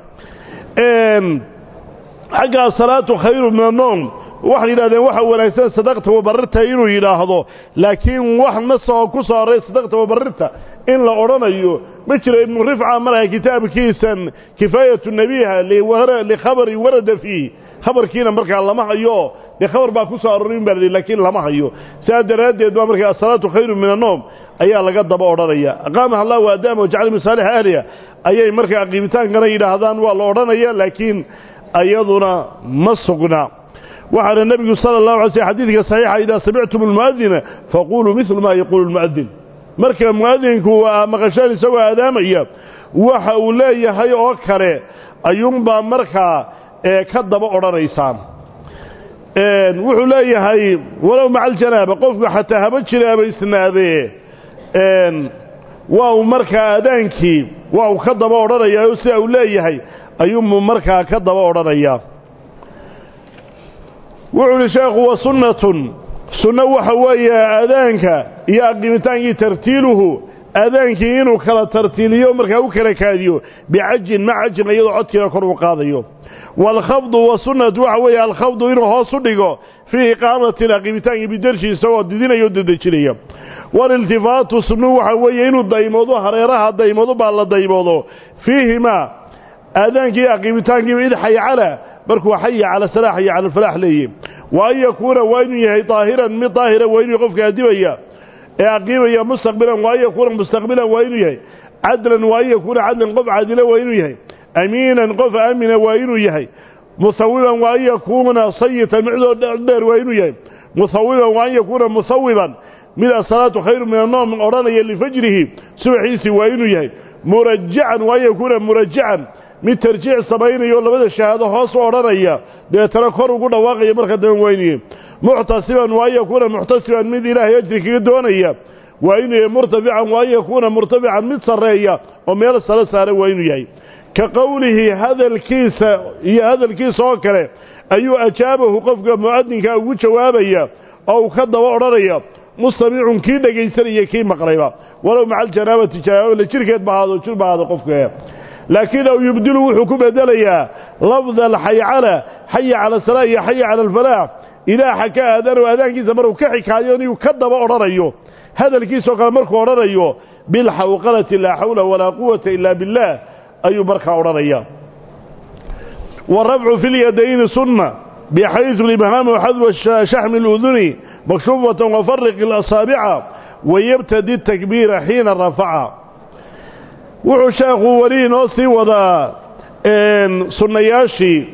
xagga asalaatu khayru min annoom waxay yidhahdeen waxa wanaagsan sadaqta wabarirta inuu yidhaahdo laakiin wax nasoo ku soo horray sadaqta wabarirta in la odhanayo ma jiro ibnu rifca malaha kitaabkiisan kifaayatu nebiha likhabari warada fiih khabarkiina markaa lama hayo dee khabar baa ku soo arorin baa la laakiin lama hayo sidaa daraaddeed baa markaa asalaatu khayru min annoom ayaa laga daba odhanaya aqaamaha allah wa adaama wajacala min saalixa ahliha ayay markaa qiibitaankana yidhaahdaan waa la odhanaya laakiin ayaduna ma sugna waxaana nebigu sala allahu alay slm xadiidka saxiixa idaa samictum almu'adina faquluu midlu maa yaquulu lmu'adin marka mu'adinku maqashaan isagoo aadaamaya waxa uu leeyahay oo kale ayuunbaa markaa ka daba odhanaysaan wuxuu leeyahay walow maca aljanaaba qofku xataa haba jiraaba isnaadee waa uu markaa aadaankii waa uu ka daba odhanayaa oo sida uu leeyahay ayuunbuu markaa ka daba odhanayaa wuxuu uhi sheekhu wa sunnatun sunno waxa weeye aadaanka iyo aqiimitaankii tartiiluhu aadaankii inuu kala tartiiliyo markaa u kala kaadiyo bicajin mac cajin iyadoo codkiina kor uu qaadayo waalkhafdu wasunnatu waxa weeye alkhafdu inuu hoos u dhigo fii iqaamatin aqiimitaankii bidershi isagoo didinaya o dedejinaya waliltifaatu sunnuhu waxa weeye inuu daymoodo hareeraha daymoodo baa la daymoodo fiihimaa aadaankii aqiimitaankiiba id xaycala markuu xaya cala salaa xaya cala alfalaax leeyahy wa an yakuuna waa inuu yahay daahiran mid daahira waa inuu qofka adibaya ee aqiimaya mustaqbilan waa an yakuuna mustaqbilan waa inuu yahay cadlan waa an yakuuna cadlan qof cadila waa inuu yahay amiinan qof aamina waa inuu yahay musawiban waa an yakuuna sayitan midoo dheer waa inuu yahay musawiban waa an yakuuna musawiban mid asalaatu khayru min annoom odhanaya lifajrihi subaxiisii waa inuu yahay murajacan waa an yakuuna murajacan mid tarjiic samaynayo labada shahaado hoos u odhanaya deetana kor ugu dhawaaqaya marka dambe waa inuu yahay muctasiban waa an yakuuna muctasiban mid ilaahay ajri kaga doonaya waa inuu yahay murtafican waa an yakuuna murtafican mid sarreeya oo meel sare saara waa inuu yahay ka qowlihi hadalkiisa iyo hadalkiisa oo kale ayuu ajaabahu qofka mu'adinka ugu jawaabaya oo uu ka daba odhanaya mustamicun kii dhegaysanaya kii maqlayba walow maca aljanaabati janaabala jirkeed bahaado jir bahaado qofka laakiin aw yubdilu wuxuu ku bedelayaa lafda alxaycala xaya cala asalaa iyo xaya cala alfalaax ilaaha ka aadano aadaankiisa markuu ka xikaayo inuu ka daba odhanayo hadalkiisao kale markuu odhanayo bilxawqalati laa xawla walaa quwata ila biاllaah ayuu markaa odhanaya والرفع في اليدين سنة بحيث الإبهام وحذو شحم الأذن مكشوفة وفرق الأصابع ويبتدي التكبير حين رفع wuxuu sheekhu weli inoo sii wadaa sunnayaashii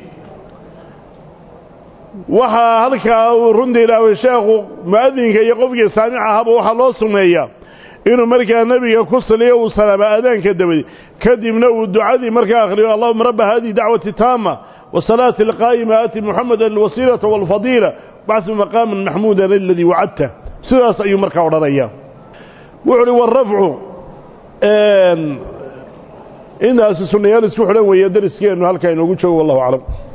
waxaa halkaa uu runtii ilaaway sheekhu mu'adinka iyo qofkii saamic ahaba waxaa loo sunneeyaa inuu markaa nebiga ku saliyo uu salaama aadaanka dabadi kadibna uu ducadii markaa akhriyo allahuma rabba hadihi dacwati taama wasalaati alqaa'ima aati muxameda alwasiilata waalfadiila bacsu maqaaman maxmuudan aladii wacadta sidaas ayuu markaa odhanaya wuxu uhi warafcu intaasi sunnayaal isku xidhan weeye dariskeennu halkaa inoogu joogo wallahu aclam